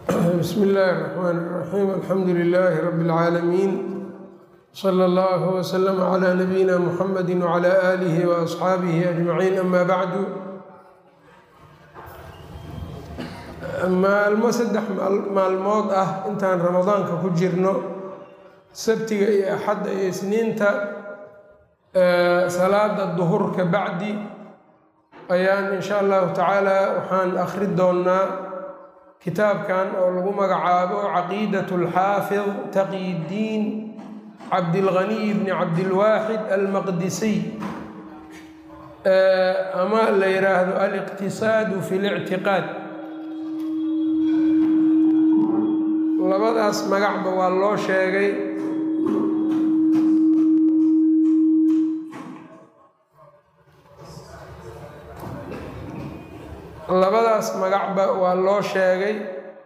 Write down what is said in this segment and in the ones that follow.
bsmi illaahi الرaxmaan الraxiim alxamdu lilaahi rabi اlcaalamiin slى اllah wslm clى nabiyina muxamadi wclى aalihi waasxaabihi ajmaciin ama bacdu maalmo saddex maalmood ah intaan ramadaanka ku jirno sabtiga iyo axadda iyo isniinta salaada duhurka bacdi ayaan in sha allahu tacaala waxaan akhri doonnaa kitaabkan oo lagu magacaabo caqiidat alxaafid taqiyiddiin cabdilghaniy bni cabdilwaaxid almaqdisiy ama la yidhaahdo aliqtisaadu fi lictiqaad labadaas magacba waa loo sheegay labadaas magacba waa loo sheegay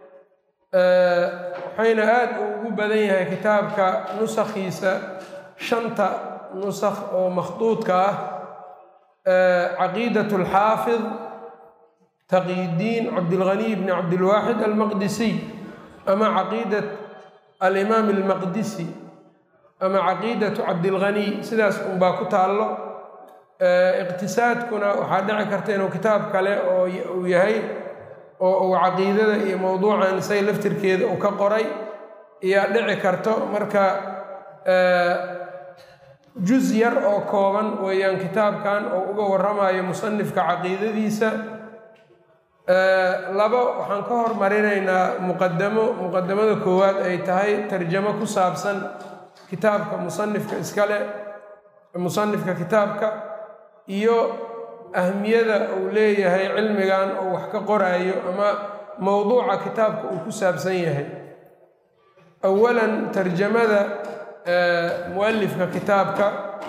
waxayna aada ugu badan yahay kitaabka nusakhiisa shanta nusakh oo makhduudka ah caqiidat alxaafid taqiyiddiin cabdilghaniy bni cabdilwaaxid almaqdisiy ama caqiidat alimaam almaqdisi ama caqiidatu cabdilghaniy sidaas unbaa ku taallo iqtisaadkuna waxaa dhici karta inuu kitaab kale oo uu yahay oo uu caqiidada iyo mowduucan isaga laftirkeeda uu ka qoray ayaa dhici karto marka juz yar oo kooban weeyaan kitaabkan oo uga warramayo musanifka caqiidadiisa labo waxaan ka hormarinaynaa muqadamo muqadamada koowaad ay tahay tarjamo ku saabsan kitaabka musanifka iskale musanifka kitaabka iyo ahmiyada uu leeyahay cilmigan oo wax ka qoraayo ama mowduuca kitaabka uu ku saabsan yahay awalan tarjamada mualifka kitaabka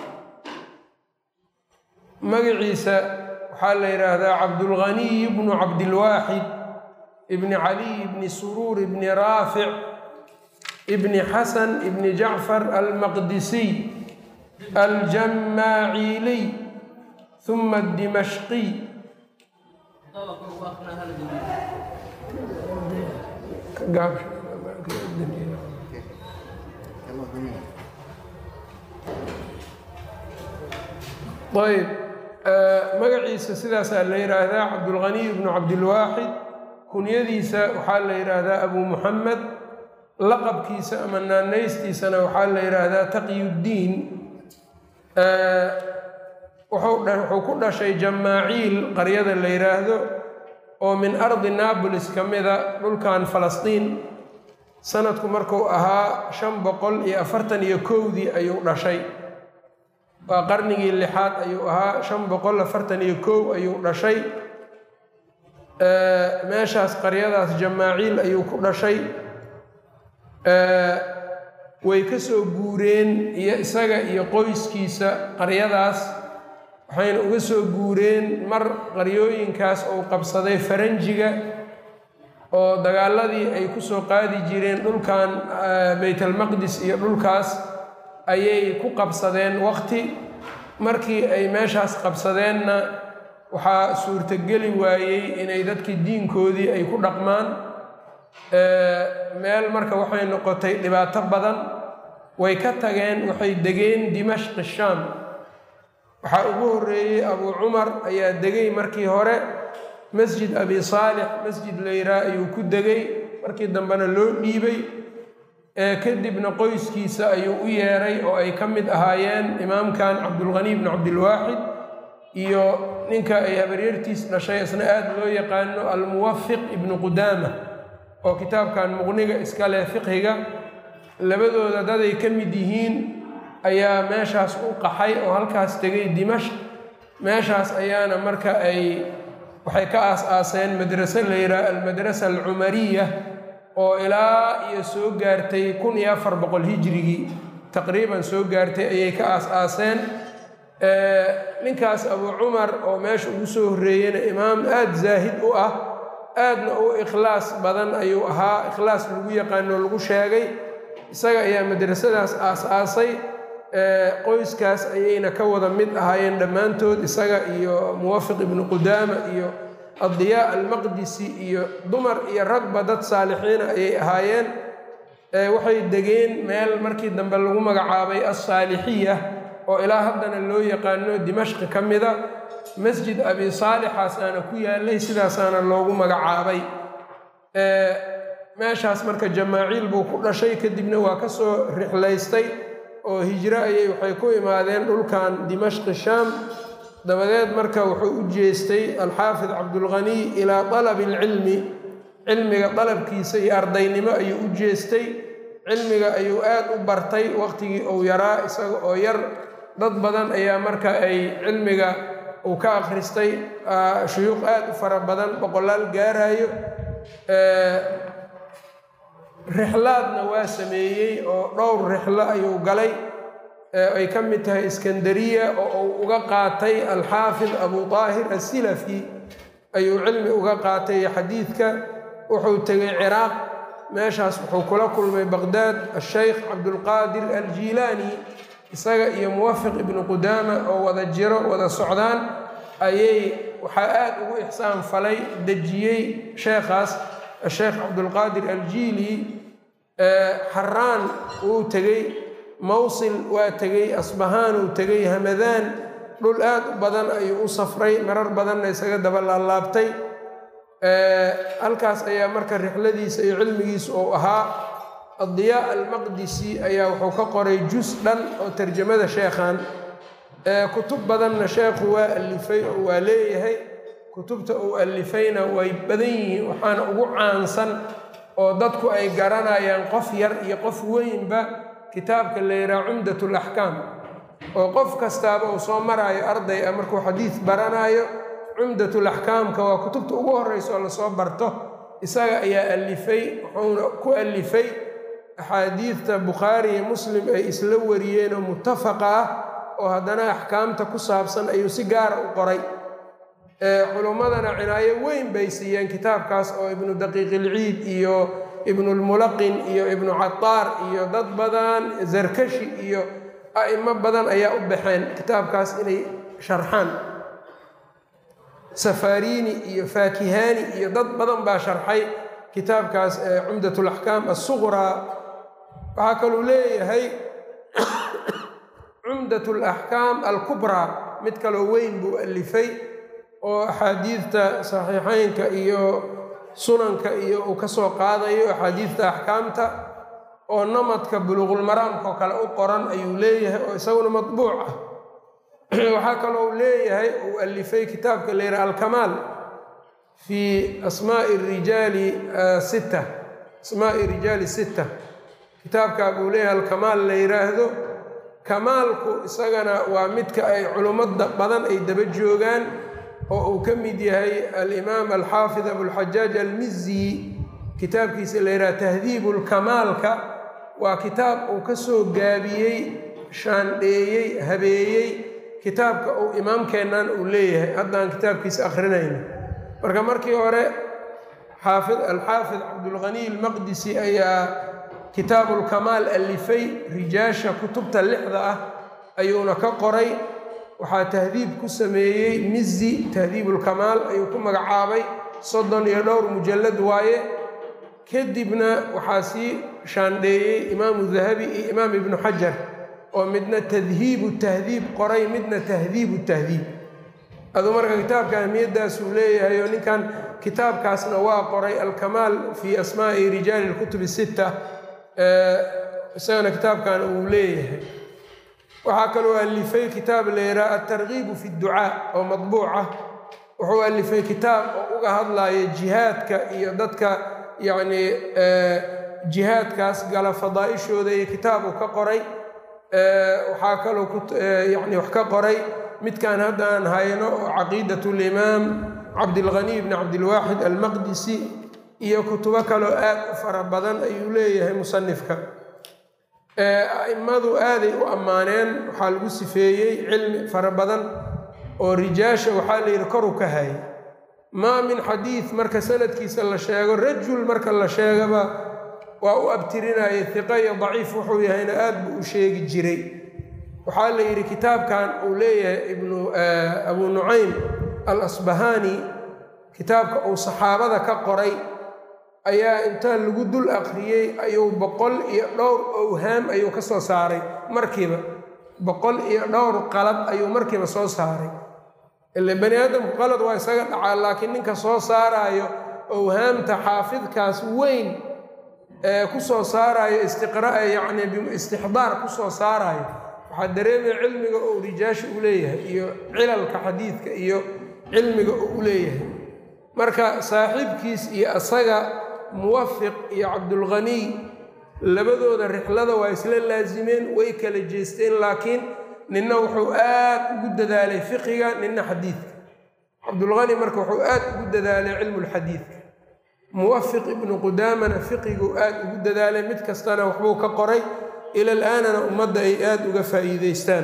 magaciisa waxaa la yidhaahdaa cabdulghaniy bnu cabdilwaaxid ibni caliy ibni suruur ibni raafic ibni xasan ibni jacfar almaqdisiy aljamaaciiliy uma dimashqiy ayb magaciisa sidaasaa la yidhaahdaa cabdulghaniy bnu cabdilwaaxid kunyadiisa waxaa la yidhaahdaa abu muxamed laqabkiisa ama naanaystiisana waxaa la yidhaahdaa taqyuddiin wuxuu ku dhashay jamaaciil qaryada la yidhaahdo oo min ardi naabolis ka mida dhulkan falastiin sanadku markuu ahaa shan boqol iyo afartan iyo kowdii ayuu dhashay waa qarnigii lixaad ayuu ahaa shan boqol afartan iyo kow ayuu dhashay meeshaas qaryadaas jamaaciil ayuu ku dhashay way ka soo guureen iyo isaga iyo qoyskiisa qaryadaas waxayna uga soo guureen mar qaryooyinkaas uu qabsaday faranjiga oo dagaaladii ay ku soo qaadi jireen dhulkan baytalmaqdis iyo dhulkaas ayay ku qabsadeen waqti markii ay meeshaas qabsadeenna waxaa suurtogeli waayey inay dadkii diinkoodii ay ku dhaqmaan meel marka waxay noqotay dhibaato badan way ka tageen waxay degeen dimashqi shaam waxaa ugu horreeyey abuu cumar ayaa degay markii hore masjid abi saalix masjid layraa ayuu ku degay markii dambena loo dhiibay kadibna qoyskiisa ayuu u yeeray oo ay ka mid ahaayeen imaamkan cabdulghaniy bnu cabdilwaaxid iyo ninka ay habaryartiis dhashay isna aada loo yaqaano almuwafiq ibnu qudaama oo kitaabkan muqniga iska leh fiqhiga labadooda daday ka mid yihiin ayaa meeshaas u qaxay oo halkaas tegay dimashq meeshaas ayaana marka ay waxay ka aas-aaseen madrase la yidhaha almadrasa alcumariya oo ilaa iyo soo gaartay kun iyo afar boqol hijrigii taqriiban soo gaartay ayay ka aas-aaseen ninkaas abuu cumar oo meesha ugu soo horreeyena imaam aada zaahid u ah aadna u ikhlaas badan ayuu ahaa ikhlaas lagu yaqaano lagu sheegay isaga ayaa madrasadaas aas-aasay qoyskaas ayayna ka wada mid ahaayeen dhammaantood isaga iyo muwafiq ibnu qudaama iyo addiyaa almaqdisi iyo dumar iyo ragba dad saalixiina ayay ahaayeen waxay degeen meel markii dambe lagu magacaabay alsaalixiya oo ilaa haddana loo yaqaano dimashqi ka mida masjid abi saalixaasaana ku yaalay sidaasaana loogu magacaabay meeshaas marka jamaaciil buu ku dhashay kadibna waa ka soo rixlaystay oo hijro ayay waxay ku imaadeen dhulkan dimashqi shaam dabadeed marka wuxuu u jeestay alxaafid cabdulghaniy ilaa dalabi alcilmi cilmiga dalabkiisa iyo ardaynimo ayuu u jeestay cilmiga ayuu aad u bartay waqtigii uu yaraa isaga oo yar dad badan ayaa marka ay cilmiga uu ka akhristay shuyuuq aad u fara badan boqolaal gaarayo rixlaadna waa sameeyey oo dhowr rixlo ayuu galay ay ka mid tahay iskandariya oo uu uga qaatay alxaafid abu daahir asilafi ayuu cilmi uga qaatay xadiidka wuxuu tegay ciraaq meeshaas wuxuu kula kulmay baqdaad asheykh cabdulqaadir aljiilaani isaga iyo muwafiq ibnu qudaama oo wada jiro wada socdaan ayay waxaa aad ugu ixsaan falay dejiyey sheekhaas asheekh cabdulqaadir aljiili xaraan wuu tegey mawsil waa tegey asbahaan uu tegey hamadaan dhul aad u badan ayuu u safray marar badanna isaga daba laalaabtay halkaas ayaa marka rixladiisa iyo cilmigiisa uu ahaa addiyaa almaqdisi ayaa wuxuu ka qoray jus dhan oo tarjamada sheekhan kutub badanna sheekhu waa alifay oo waa leeyahay kutubta uu alifayna way badan yihiin waxaana ugu caansan oo dadku ay garanayaan qof yar iyo qof weynba kitaabka la yidhaha cumdat alaxkaam oo qof kastaaba uu soo maraayo arday ah markuu xadiid baranaayo cumdatulaxkaamka waa kutubta ugu horreysa oo lasoo barto isaga ayaa alifay wuxuuna ku alifay axaadiidta bukhaari iyo muslim ay isla wariyeen oo muttafaqa ah oo haddana axkaamta ku saabsan ayuu si gaara u qoray culummadana cinaayo weyn bay siiyeen kitaabkaas oo ibnu daqiiqilciid iyo ibnulmulaqin iyo ibnu cataar iyo dad badan zarkashi iyo a'imo badan ayaa u baxeen kitaabkaas inay sharxaan safarini iyo faakihani iyo dad badan baa sharxay kitaabkaas cumdatulaxkaam assuqraa waxaa kaluu leeyahay cumdat alaxkaam alkubraa mid kaloo weyn buu alifay oo axaadiidta saxiixeynka iyo sunanka iyo uu ka soo qaadayo axaadiidta axkaamta oo namadka buluuqulmaraamkaoo kale u qoran ayuu leeyahay oo isaguna matbuuc ah waxaa kaloo uu leeyahay uu alifay kitaabka la yidhaha alkamaal fii asmaai rijaali sitta asmaai rijaali sitta kitaabkaa buu leeyahay alkamaal la yidhaahdo kamaalku isagana waa midka ay culummada badan ay daba joogaan oo uu ka mid yahay alimaam alxaafid abulxajaaj almizi kitaabkiisa la yidhaha tahdiibu lkamaalka waa kitaab uu ka soo gaabiyey shaandheeyey habeeyey kitaabka uu imaamkeennan uu leeyahay haddaan kitaabkiisa akhrinayno marka markii hore xaafid alxaafid cabdulghaniy almaqdisi ayaa kitaabulkamaal alifay rijaasha kutubta lixda ah ayuuna ka qoray waxaa tahdiib ku sameeyey mizi tahdiibulkamaal ayuu ku magacaabay soddon iyo dhowr mujallad waaye kadibna waxaa sii shaandheeyey imaamu dahabi iyo imaam ibnu xajar oo midna tadhiibu tahdiib qoray midna tahdiibu tahdiib aduu marka kitaabka ahmiyaddaasuu leeyahay oo ninkan kitaabkaasna waa qoray alkamaal fii asmaa'i rijaali lkutubi sitta isagana kitaabkan uu leeyahay waxaa kaloo alifay kitaab la yidhaha altargiibu fi dducaa oo madbuuc ah wuxuu alifay kitaab oo uga hadlaya jihaadka iyo dadka yacnii jihaadkaas gala fadaa'ishooda iyo kitaabu ka qoray waxaa kaloo yani wax ka qoray midkan haddaan hayno oo caqiidat limaam cabdilghaniy bni cabdilwaaxid almaqdisi iyo kutubo kaloo aad u fara badan ayuu leeyahay musanifka a'immadu aaday u ammaaneen waxaa lagu sifeeyey cilmi fara badan oo rijaasha waxaa la yidhi koru ka hayay maa min xadiid marka sanadkiisa la sheego rajul marka la sheegaba waa u abtirinaya hiqa iyo daciif wuxuu yahayna aad buu u sheegi jiray waxaa la yidhi kitaabkan uu leeyahay ibnu abu nucaym al asbahaani kitaabka uu saxaabada ka qoray ayaa inta lagu dul akhriyey ayuu boqol iyo dhowr owhaam ayuu ka soo saaray markiiba boqol iyo dhowr qalad ayuu markiiba soo saaray ile bani aadamku qalad waa isaga dhacaa laakiin ninka soo saaraayo owhaamta xaafidkaas weyn ee ku soo saaraayo istiqraa yacni istixdaar ku soo saaraayo waxaa dareemaya cilmiga uu rijaasha u leeyahay iyo cilalka xadiidka iyo cilmiga uu u leeyahay marka saaxiibkiis iyo asaga muwafiq iyo cabdulghaniy labadooda rixlada waa isla laasimeen way kala jeesteen laakiin ninna wuxuu aad ugu dadaalay fiqiga ninna xadiidka cabdulghani marka wuxuu aad ugu dadaalay cilmulxadiidka muwafiq ibnu qudaamana fiqiguu aad ugu dadaalay mid kastana waxbuu ka qoray ila alaanana ummadda ay aada uga faa'iideystaan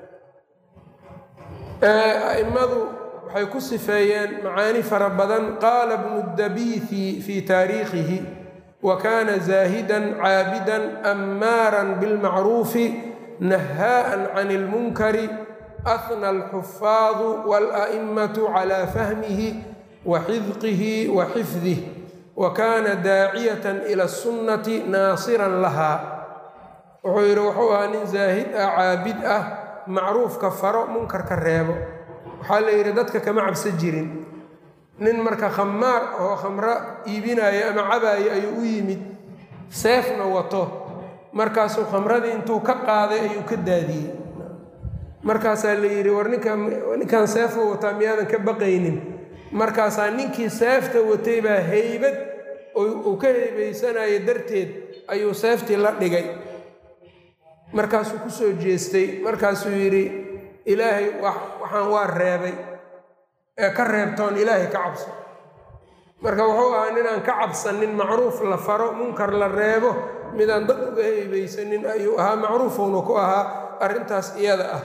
a'immadu waxay ku sifeeyeen macaani fara badan qaala bnu dabiithi fii taariikhihi wa kaana zaahidan caabidan ammaaran bilmacruufi nahaa'an can ilmunkari ahna alxufaadu waala'immatu calaa fahmihi wa xidqihi wa xifdih wa kaana daaciyatan ila asunnati naasiran lahaa wuxuu yidhi wuxuu ahaa nin zaahid ah caabid ah macruufka faro munkarka reebo waxaa la yidhi dadka kama cabsan jirin nin marka khamaar oo khamro iibinaayo ama cabaayo ayuu u yimid seefna wato markaasuu khamradii intuu ka qaaday ayuu ka daadiyey markaasaa la yidhi war ninkaan seefuu wataa miyaadan ka baqaynin markaasaa ninkii seefta watay baa heybad uu ka heybaysanayo darteed ayuu seeftii la dhigay markaasuu ku soo jeestay markaasuu yidhi ilaahay waxaan waa reebay ee ka reebtoon ilaahay ka cabso marka wuxuu ahaa ninaan ka cabsanin macruuf la faro munkar la reebo midaan dad uga heybaysanin ayuu ahaa macruufuuna ku ahaa arrintaas iyada ah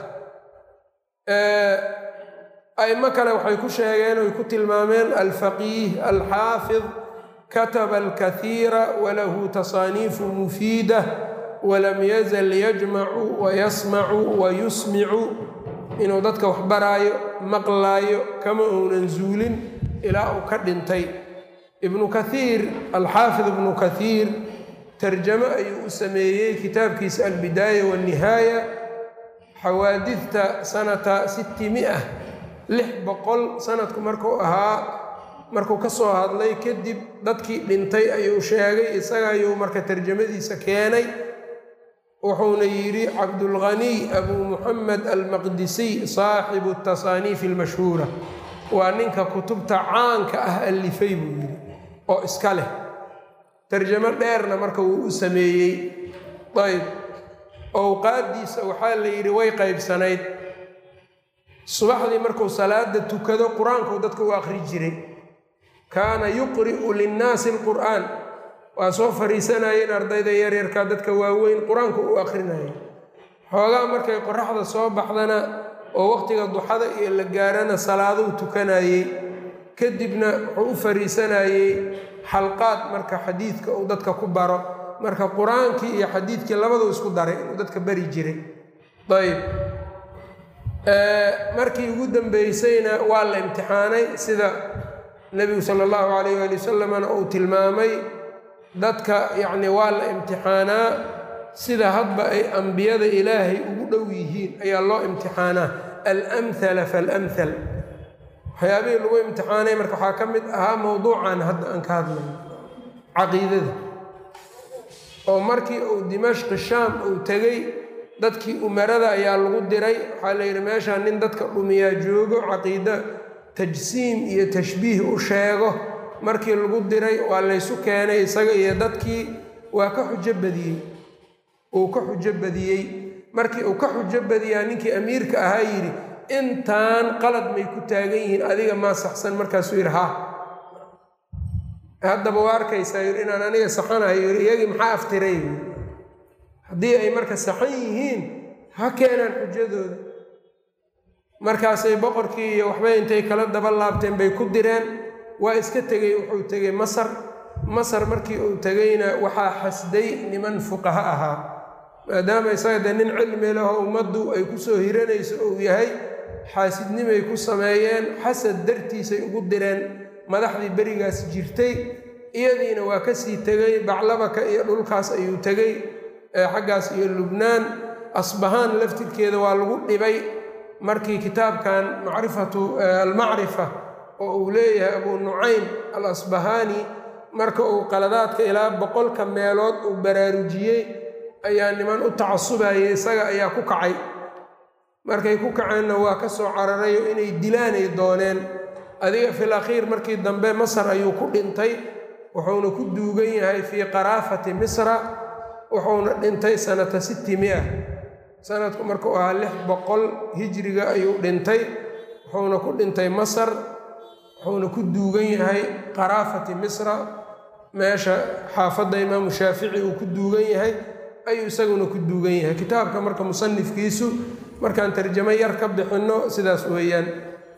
a'imo kale waxay ku sheegeen oy ku tilmaameen alfaqiih alxaafid kataba alkathiira walahu tasaaniifu mufiida walam yazal yajmacu wayasmacu wayusmicu inuu dadka wax baraayo maqlaayo kama uunan zuulin ilaa uu ka dhintay ibnu kathiir alxaafid ibnu kathiir tarjamo ayuu u sameeyey kitaabkiisa albidaaya waannihaaya xawaadidta sanata sitti mia lix boqol sanadku markuu ahaa markuu ka soo hadlay kadib dadkii dhintay ayuu sheegay isaga ayuu marka tarjamadiisa keenay wuxuuna yidhi cabdulghaniy abuu muxamed almaqdisiy saaxibu tasaaniif almashhuura waa ninka kutubta caanka ah allifay buu yidhi oo iska leh tarjamo dheerna marka wuu u sameeyey ayb owqaaddiisa waxaa la yidhi way qaybsanayd subaxdii markuu salaada tukado qur-aankuu dadka u akhri jiray kaana yuqri'u linnaasi alqur'aan waa soo fariisanayeen ardayda yaryarka dadka waaweyn qur-aanku u akrinayay xoogaa markay qoraxda soo baxdana oo waqtiga duxada iyo la gaarana salaaduu tukanayey kadibna wuxuu u fariisanayey xalqaad marka xadiidka uu dadka ku baro marka qur-aankii iyo xadiidkii labaduu isku daray inuu dadka bari jiray ayb markii ugu dambeysayna waa la imtixaanay sida nebigu sala allahu calayh waali wasalamna uu tilmaamay dadka yacni waa la imtixaanaa sida hadba ay ambiyada ilaahay ugu dhow yihiin ayaa loo imtixaanaa alamhala faalamhal waxyaabihii lagu imtixaanay marka waxaa ka mid ahaa mowduucan hadda aan ka hadlayo caqiidada oo markii uu dimashqi shaam uu tegey dadkii umarada ayaa lagu diray waxaa la yidhi meeshaan nin dadka dhumiyaa joogo caqiido tajsiim iyo tashbiih u sheego markii lagu diray waa laysu keenay isaga iyo dadkii waa ka xujo badiyey uu ka xujo badiyey markii uu ka xujo badiyaa ninkii amiirka ahaa yidhi intaan qalad may ku taagan yihiin adiga maa saxsan markaasuu yidhi ha haddaba waa arkaysaa yidhi inaan aniga saxanayo yidhi iyagii maxaa aftiray haddii ay marka saxan yihiin ha keenaan xujadooda markaasay boqorkii iyo waxbay intay kala daba laabteen bay ku direen waa iska tegey wuxuu tegey masar masar markii uu tegeyna waxaa xasday niman fuqaha ahaa maadaama isaga dee nin cilmi laho ummaddu ay ku soo hiranayso uu yahay xaasidnimay ku sameeyeen xasad dartiisay ugu direen madaxdii berigaas jirtay iyadiina waa kasii tegey baclabaka iyo dhulkaas ayuu tegey xaggaas iyo lubnaan asbahaan laftirkeeda waa lagu dhibay markii kitaabkan macrifatu almacrifa oo uu leeyahay abuu nucaym al asbahaani marka uu qaladaadka ilaa boqolka meelood uu baraarujiyey ayaa niman u tacasubayay isaga ayaa ku kacay markay ku kaceenna waa ka soo cararayo inay dilaanay dooneen adiga fil akhiir markii dambe masar ayuu ku dhintay wuxuuna ku duugan yahay fii qaraafati misra wuxuuna dhintay sanata sitti mia sanadku markuu ahaa lix boqol hijriga ayuu dhintay wuxuuna ku dhintay masar wuxuuna ku duugan yahay qaraafati misra meesha xaafadda imaamu shaafici uu ku duugan yahay ayuu isaguna ku duugan yahay kitaabka marka musanifkiisu markaan tarjamo yar ka bixinno sidaas weeyaan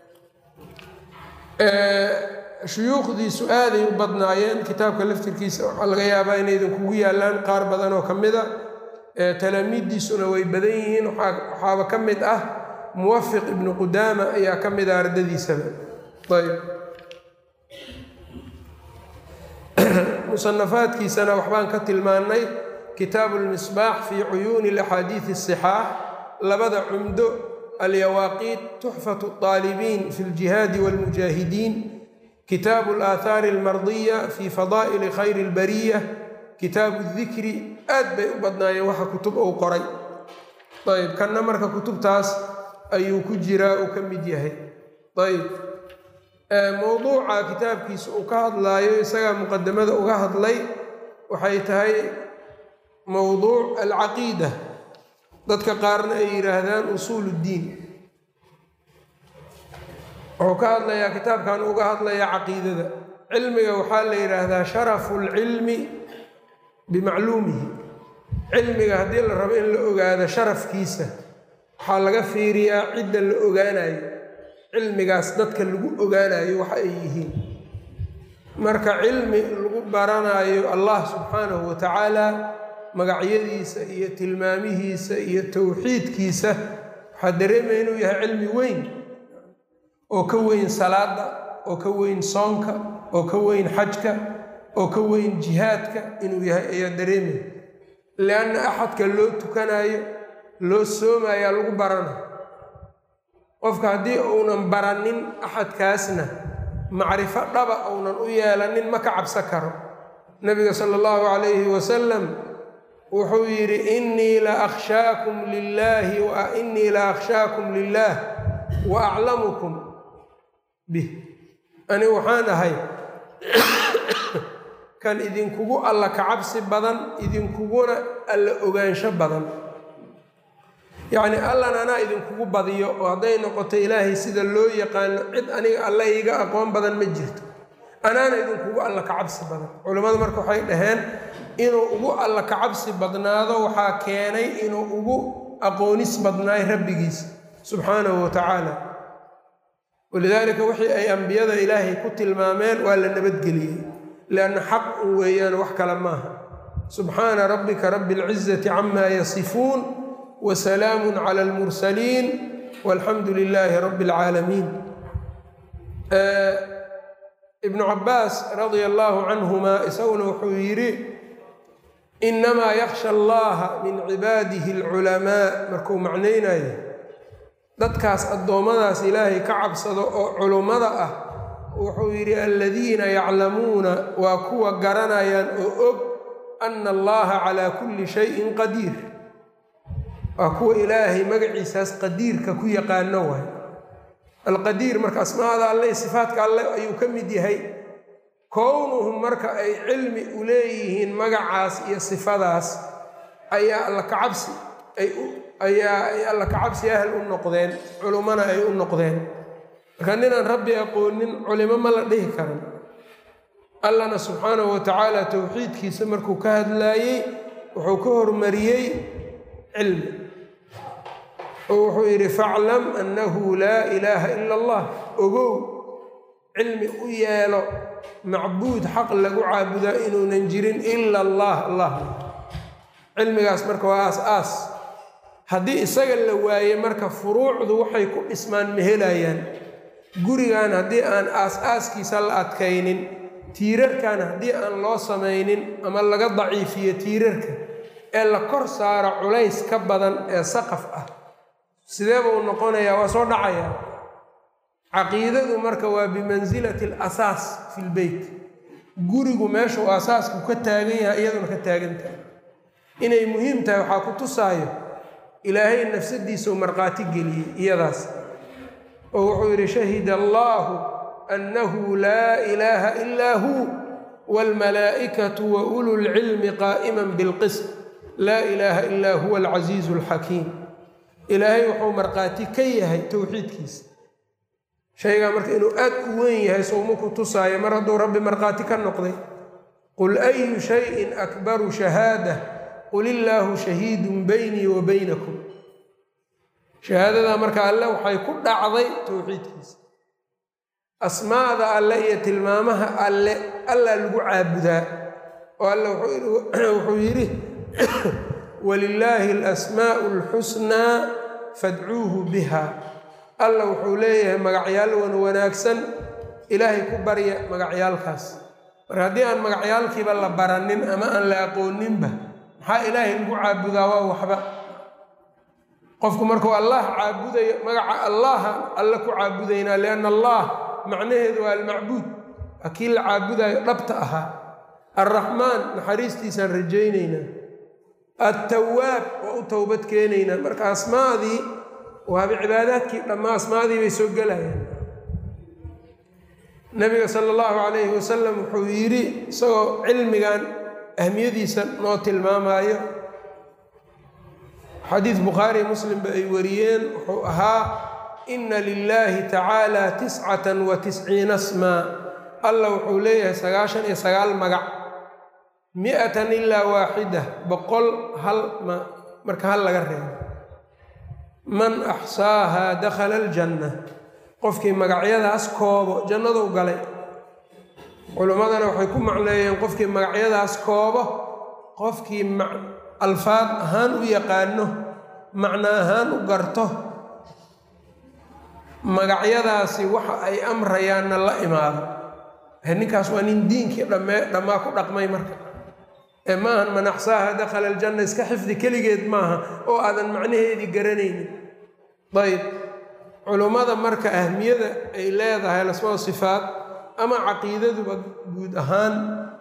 shuyuukhdiisu aaday u badnaayeen kitaabka laftirkiisa waxaa laga yaabaa inay idinkugu yaallaan qaar badan oo ka mid a talaamiiddiisuna way badan yihiin waxaaba ka mid ah muwafiq ibnu qudaama ayaa ka mid ah ardadiisaba ayb musanafaadkiisana waxbaan ka tilmaannay kitaabu lmisbaax fii cuyuuni laxaadiidi asixaax labada cumdo alyawaaqiit tuxfatu اطaalibiin fi ljihaadi wاlmujaahidiin kitaabu alaahaari almardiya fi fadaa'ili khayri اlbariya kitaabu dikri aad bay u badnaayeen waxa kutub uu qoray ayb kanna marka kutubtaas ayuu ku jiraa uu ka mid yahay ayb mowduuca kitaabkiisa uu ka hadlaayo isagaa muqadamada uga hadlay waxay tahay mowduuc alcaqiida dadka qaarna ay yidhaahdaan usuul ddiin wuxuu ka hadlayaa kitaabkan uga hadlayaa caqiidada cilmiga waxaa la yidhaahdaa sharafu lcilmi bimacluumihi cilmiga haddii la rabo in la ogaado sharafkiisa waxaa laga fiiriyaa cidda la ogaanayo cilmigaas dadka lagu ogaanayo waxa ay yihiin marka cilmi lagu baranayo allah subxaanahu wa tacaala magacyadiisa iyo tilmaamihiisa iyo towxiidkiisa waxaa dareemaya inuu yahay cilmi weyn oo ka weyn salaada oo ka weyn soonka oo ka weyn xajka oo ka weyn jihaadka inuu yahay ayaa dareemaya lianna axadka loo tukanayo loo soomayaa lagu baranayo qofka haddii uunan baranin axadkaasna macrifo dhaba uunan u yeelanin ma ka cabsan karo nabiga sala allahu calayhi wasalam wuxuu yidhi innii la akhshaakum lilaahi innii la akhshaakum lilaah wa aclamukum bih ani waxaan ahay kan idinkugu alla kacabsi badan idinkuguna alla ogaansho badan yacnii allan anaa idinkugu badiyo oo hadday noqoto ilaahay sida loo yaqaano cid aniga alla iga aqoon badan ma jirto anaana idinkugu alla kacabsi badan culimmadu marka waxay dhaheen inuu ugu alla kacabsi badnaado waxaa keenay inuu ugu aqoonis badnaay rabbigiis subxaanahu wa tacaala walidaalika wixii ay ambiyada ilaahay ku tilmaameen waa la nabadgeliyey lianna xaq un weeyaan wax kale maaha subxaana rabbika rabbi alcizati camaa yasifuun wa salaamun cala almursaliin walxamdu lilaahi rabbi alcaalamiin ibnu cabaas radia allaahu canhuma isaguna wuxuu yidhi inamaa yakhsha allaha min cibaadihi alculamaa markuu macnaynayo dadkaas addoommadaas ilaahay ka cabsado oo culummada ah wuxuu yidhi aladiina yaclamuuna waa kuwa garanayaan oo og ana allaha calaa kulli shayin qadiir waa kuwa ilaahay magaciisaas qadiirka ku yaqaano waay alqadiir marka asmaada alle sifaadka alle ayuu ka mid yahay kownuhum marka ay cilmi u leeyihiin magacaas iyo sifadaas ayaa alla kacabsi ayaa ay alla kacabsi ahal u noqdeen culummana ay u noqdeen marka ninaan rabbi aqoonin culimo ma la dhihi karan allana subxaanahu wa tacaala towxiidkiisa markuu ka hadlaayey wuxuu ka hormariyey cilmi oo wuxuu yidhi faclam annahu laa ilaaha ila allah ogow cilmi u yeelo macbuud xaq lagu caabudaa inuunan jirin ila allah allah cilmigaas marka waa aas-aas haddii isaga la waaye marka furuucdu waxay ku dhismaan ma helayaan gurigan haddii aan aas-aaskiisa la adkaynin tiirarkan haddii aan loo samaynin ama laga daciifiyo tiirarka ee la kor saaro culays ka badan ee saqaf ah sidee buu noqonayaa waa soo dhacayaa caqiidadu marka waa bimansilati alasaas fi lbeyt gurigu meeshuu asaasku ka taagan yahay iyaduna ka taagan tahay inay muhiim tahay waxaa ku tusaayo ilaahay nafsadiisau markhaati geliyey iyadaas oo wuxuu yidhi shahida allaahu annahu laa ilaaha ilaa huu waalmalaa'ikatu wa ulu lcilmi qaa'iman bilqism laa ilaaha ilaa huwa alcasiizu alxakiim ilaahay wuxuu markhaati ka yahay towxiidkiisa shaygaa marka inuu aad u weyn yahay sowma ku tusaayo mar hadduu rabbi markhaati ka noqday qul ayu shayin akbaru shahaada qul illaahu shahiidun beynii wa beynakum shahaadadaa marka alle waxay ku dhacday towxiidkiisa asmaada alle iyo tilmaamaha alle allaa lagu caabudaa oo alle wuxuu yidhi walilaahi alasmaa'u alxusnaa fadcuuhu biha alla wuxuu leeyahay magacyaal wan wanaagsan ilaahay ku barya magacyaalkaas marka haddii aan magacyaalkiiba la baranin ama aan la aqooninba maxaa ilaahay lagu caabudaa waa waxba qofku markuu allah caabudayo magaca allaha alle ku caabudaynaa lianna allah macnaheedu waa almacbuud waa kii la caabudayo dhabta ahaa alraxmaan naxariistiisaan rajaynaynaa attawaab waa u towbad keenaynaa marka asmaadii waaba cibaadaadkii dhammaa asmaadii bay soo gelayaan nabiga sala allahu calayhi wasalam wuxuu yidhi isagoo cilmigan ahmiyadiisa noo tilmaamaayo xadiis bukhaari muslimba ay wariyeen wuxuu ahaa ina lilaahi tacaala tiscatan wa tisciina smaa alla wuxuu leeyahay sagaashan iyo sagaal magac mi-atan ilaa waaxida boqol hal ma marka hal laga reebo man axsaahaa dakhala aljanna qofkii magacyadaas koobo jannaduu galay culimmadana waxay ku macneeyeen qofkii magacyadaas koobo qofkii alfaad ahaan u yaqaano macno ahaan u garto magacyadaasi waxa ay amrayaanna la imaado ninkaas waa nin diinkii dhammee dhammaa ku dhaqmay marka ee maahan man axsaaha dakhala aljanna iska xifdi keligeed maaha oo aadan macnaheedii garanaynin ayb culummada marka ahmiyada ay leedahay lasmaa sifaat ama caqiidaduba guud ahaan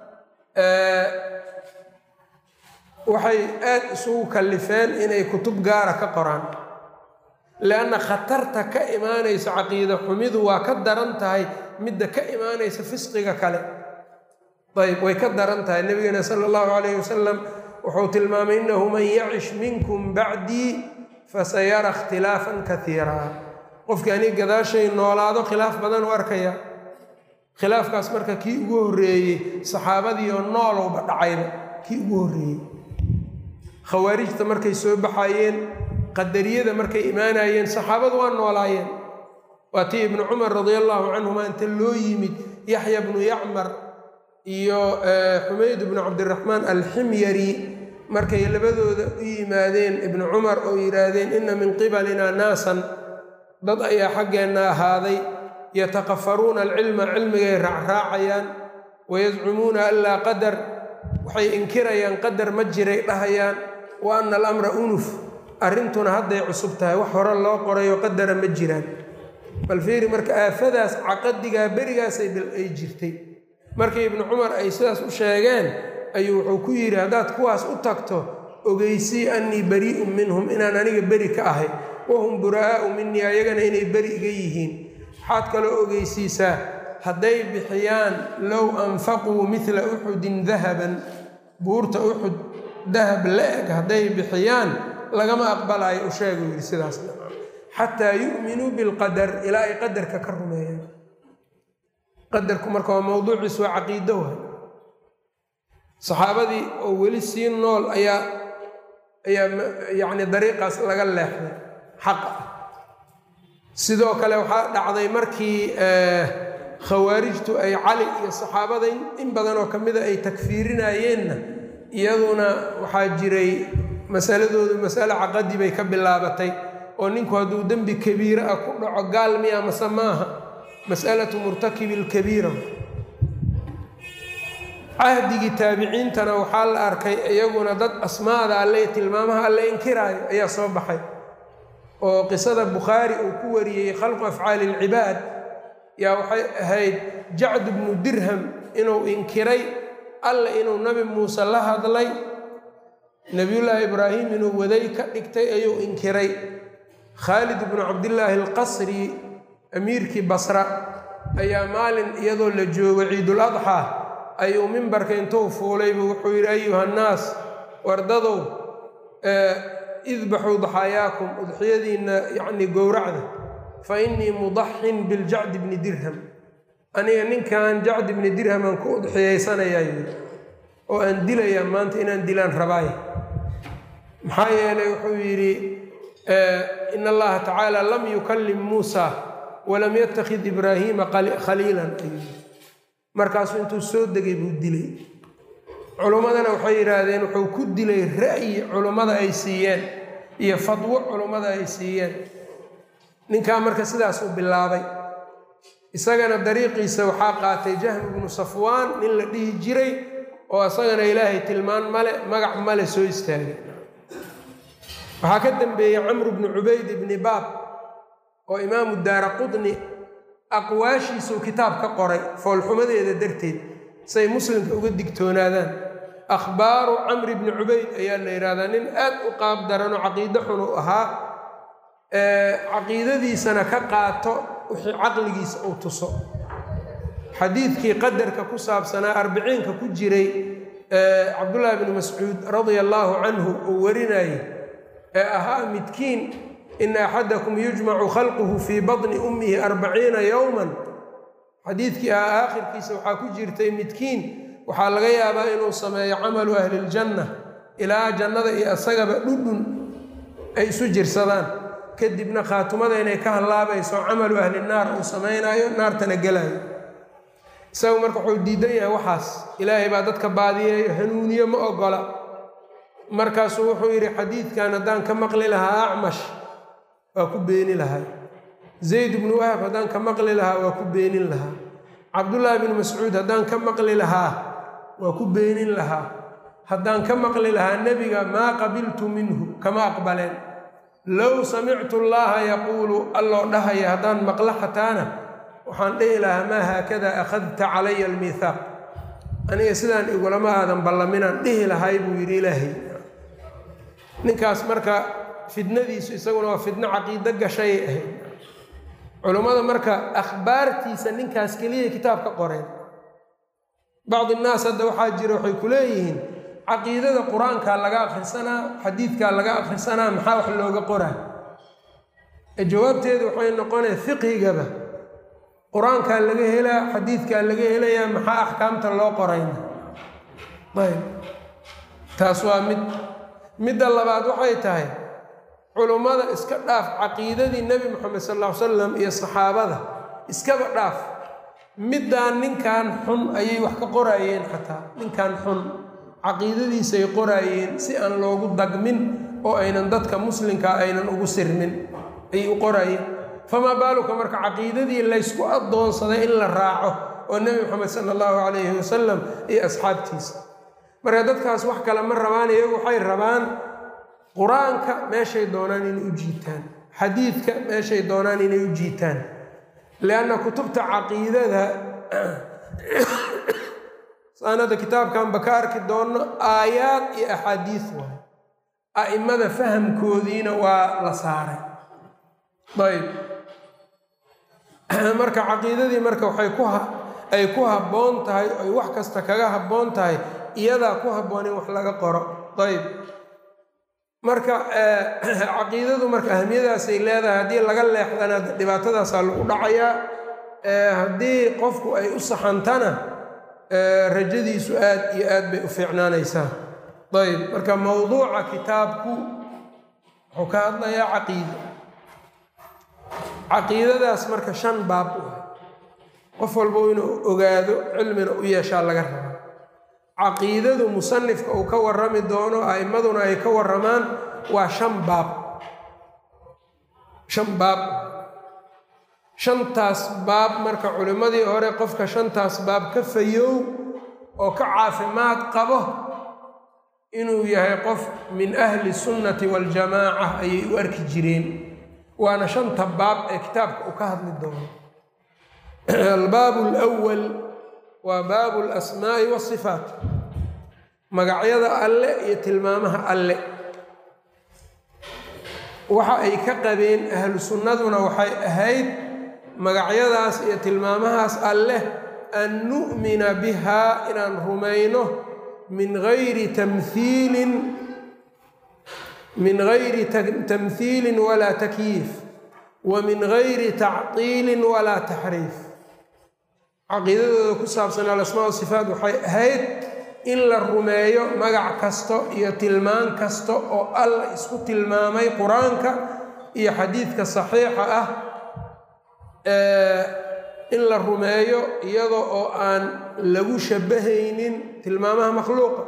waxay aad isugu kallifeen inay kutub gaara ka qoraan leanna khatarta ka imaanaysa caqiida xumidu waa ka daran tahay midda ka imaanaysa fisqiga kale ayb way ka daran tahay nebigana sala allahu calayhi wasalam wuxuu tilmaamay innahu man yacish minkum bacdii fasayara ikhtilaafan kaiiraa qofkii anig gadaashay noolaado khilaaf badan u arkaya khilaafkaas marka kii ugu horreeyey saxaabadiioo noolowba dhacayba kii ugu horreeyey khawaarijta markay soo baxayeen qadariyada markay imaanayeen saxaabadu waa noolaayeen waa tii ibnu cumar radia allaahu canhuma inta loo yimid yaxya bnu yacmar iyo xumayd bnu cabdiraxmaan alximyari markay labadooda u yimaadeen ibnu cumar oo yidhaahdeen inna min qibalina naasan dad ayaa xaggeenna ahaaday yatakafaruuna alcilma cilmigay raacraacayaan wayascumuuna an laa qadar waxay inkirayaan qadar ma jiray dhahayaan wa anna alamra unuf arrintuna hadday cusub tahay wax hore loo qorayo qadara ma jiraan bal fiiri marka aafadaas caqadigaa berigaasay ay jirtay markii ibnu cumar ay sidaas u sheegeen ayuu wuxuu ku yidhi haddaad kuwaas u tagto ogeysii annii barii'un minhum inaan aniga beri ka ahay wahum buraa'aa'u minii ayagana inay beri iga yihiin waxaad kaloo ogeysiisaa hadday bixiyaan low anfaquu midla uxudin dahaban buurta uxud dahab la-eg hadday bixiyaan lagama aqbalaayo u sheeguu yidhi sidaas xataa yu'minuu bilqadar ilaa ay qadarka ka rumeeyaan qadarku marka waa mowduuciis waa caqiido wa saxaabadii oo weli sii nool ayaa ayaa yacni dariiqaas laga leexday xaqa sidoo kale waxaa dhacday markii khawaarijtu ay cali iyo saxaabada in badan oo ka mida ay takfiirinayeenna iyaduna waxaa jiray masaladoodu masale caqadi bay ka bilaabatay oo ninku hadduu dembi kabiire ah ku dhaco gaal miya mase maaha mas'alatu murtakibi lkabiira cahdigii taabiciintana waxaa la arkay iyaguna dad asmaada alle tilmaamaha alle inkiraayo ayaa soo baxay oo qisada bukhaari uu ku wariyey khalqu afcaali ilcibaad yaa waxay ahayd jacd bnu dirham inuu inkiray alle inuu nabi muuse la hadlay nebiyullaahi ibraahim inuu waday ka dhigtay ayuu inkiray khaalid bnu cabdillaahi alqasri amiirkii basra ayaa maalin iyadoo la joogo ciidul adxaa ayuu mimbarka intuu fuulaybu wuxuu yidhi ayuha nnaas wardadow idbaxuu daxaayaakum udxiyadiinna yacnii gowracda fa innii mudaxin biljacdi bni dirham aniga ninkan jacdi bni dirhamaan ku udxiyaysanayaa yidhi oo aan dilayaa maanta inaan dilaan rabaay maxaa yeelay wuxuu yidhi in allaha tacaala lam yukallim muusa walam yattakhid ibraahiima khaliilan ayuu markaasuu intuu soo degay buu dilay culummadana waxay yidhaahdeen wuxuu ku dilay ra'yi culummada ay siiyeen iyo fadwo culummada ay siiyeen ninkaa marka sidaas uu bilaabay isagana dariiqiisa waxaa qaatay jahm ibnu safwaan nin la dhihi jiray oo isagana ilaahay tilmaan male magac male soo istaagay waxaa ka dambeeyey camru bnu cubayd ibni baab oo imaamu daara qudni aqwaashiisuu kitaab ka qoray foolxumadeeda darteed say muslimka uga digtoonaadaan akhbaaru camri bni cubayd ayaa la yidhahdaa nin aad u qaab daranoo caqiide xun u ahaa caqiidadiisana ka qaato wixii caqligiisa uu tuso xadiidkii qadarka ku saabsanaa arbiciinka ku jiray cabdullaahi bni mascuud radia allaahu canhu uu warinayay ee ahaa midkiin ina axadakum yujmacu khalquhu fii badni ummihi arbaciina yowman xadiidkii ah aakhirkiisa waxaa ku jirtay midkiin waxaa laga yaabaa inuu sameeyo camalu ahli ljanna ilaa jannada iyo isagaba dhudhun ay isu jirsadaan kadibna khaatumada inay ka hallaabayso camalu ahli naar uu samaynayo naartana gelayo isagu marka wuxuu diidan yahay waxaas ilaahay baa dadka baadiyeeyo hanuuniye ma ogola markaasuu wuxuu yidhi xadiidkan haddaan ka maqli lahaa acmash waa ku beeni lahay zayd bnu wahab haddaan ka maqli lahaa waa ku beenin lahaa cabdullaahi bnu mascuud haddaan ka maqli lahaa waa ku beenin lahaa haddaan ka maqli lahaa nebiga maa qabiltu minhu kama aqbaleen low samictu llaaha yaquulu alloo dhahaya haddaan maqlo xataana waxaan dhihi lahaa maa haakada akhadta calaya almiithaaq aniga sidaan igulama aadan ballaminaan dhihi lahay buu yidhi ilaahay ninkaas marka fidnadiisu isaguna waa fidno caqiido gashayay ahayd culummada marka akhbaartiisa ninkaas keliya kitaab ka qoreen bacdi innaas hadda waxaa jira waxay ku leeyihiin caqiidada qur-aankaa laga akhrisanaa xadiidkaa laga akhrisanaa maxaa wax looga qoraa jawaabteedu waxay noqonaya fiqhigaba qur-aankaa laga helaa xadiidkaa laga helayaa maxaa axkaamta loo qorayna ayb taas waa mid midda labaad waxay tahay culummada iska dhaaf caqiidadii nebi moxamed sal ll ly salam iyo saxaabada iskaba dhaaf middaan ninkan xun ayay wax ka qoraayeen xataa ninkan xun caqiidadiisay qoraayeen si aan loogu dagmin oo aynan dadka muslimkaa aynan ugu sirmin ayay u qoraayeen famaa baaluka marka caqiidadii laysku addoonsaday in la raaco oo nebi moxamed sala allahu calayhi wasalam iyo asxaabtiisa marka dadkaas wax kale ma rabaan iyagu waxay rabaan qur-aanka meeshay doonaan inay u jiitaan xadiidka meeshay doonaan inay u jiitaan lianna kutubta caqiidada saanada kitaabkanba ka arki doonno aayaad iyo axaadiis waay a'immada fahamkoodiina waa la saaray ayb marka caqiidadii marka waxay ku ay ku habboon tahay ay wax kasta kaga habboon tahay iyadaa ku habboon in wax laga qoro ayb marka caqiidadu marka ahmiyadaasay leedahay haddii laga leexdana dhibaatadaasaa lagu dhacayaa haddii qofku ay u saxantana rajadiisu aad iyo aad bay u fiicnaanaysaa ayb marka mowduuca kitaabku wuxuu ka hadlayaa caqiida caqiidadaas marka shan baab u ah qof walba inuu ogaado cilmina u yeeshaa laga raba caqiidadu musanifka uu ka warrami doono a'immaduna ay ka warramaan waa shan baab shan baab shantaas baab marka culimmadii hore qofka shantaas baab ka fayow oo ka caafimaad qabo inuu yahay qof min ahli sunnati waljamaaca ayay u arki jireen waana shanta baab ee kitaabka uu ka hadli doono albaabu alwal waa baabu alasmaa'i waasifaat magacyada alle iyo tilmaamaha alle waxa ay ka qabeen ahlu sunnaduna waxay ahayd magacyadaas iyo tilmaamahaas alleh an nu'mina bihaa inaan rumayno min gayri tamhiilin min gayri tamhiilin walaa takyiif wa min gayri tactiilin walaa taxriif caqiidadooda ku saabsan alasmaa sifaat waxay ahayd in la rumeeyo magac kasto iyo tilmaan kasta oo alla isku tilmaamay qur-aanka iyo xadiidka saxiixa ah in la rumeeyo iyada oo aan lagu shabbahaynin tilmaamaha makhluuqa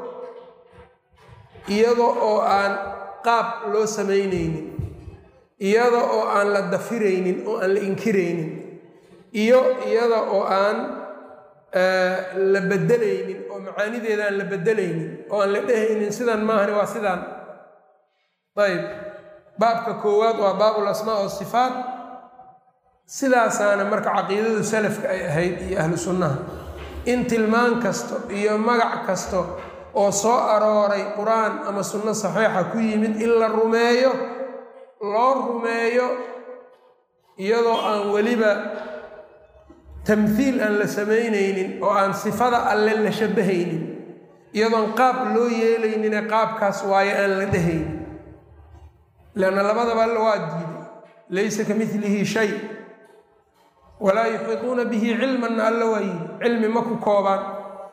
iyada oo aan qaab loo samaynaynin iyada oo aan la dafiraynin oo aan la inkiraynin iyo iyada oo aan la bedelaynin oo macaanideeda aan la bedelaynin oo aan la dhehaynin sidan maahani waa sidaan ayb baabka koowaad waa baabul asmaa wasifaat sidaasaana marka caqiidadu salafka ay ahayd iyo ahlu sunnaha in tilmaan kasto iyo magac kasto oo soo arooray qur-aan ama sunno saxiixa ku yimid in la rumeeyo loo rumeeyo iyadoo aan weliba tamhiil aan la samaynaynin oo aan sifada alle la shabbahaynin iyadoon qaab loo yeelaynine qaabkaas waayo aan la dhehaynin leanna labadaba alle waa diiday laysa ka milihi shay walaa yuxiituuna bihi cilmanna alle waa yidhi cilmi ma ku koobaan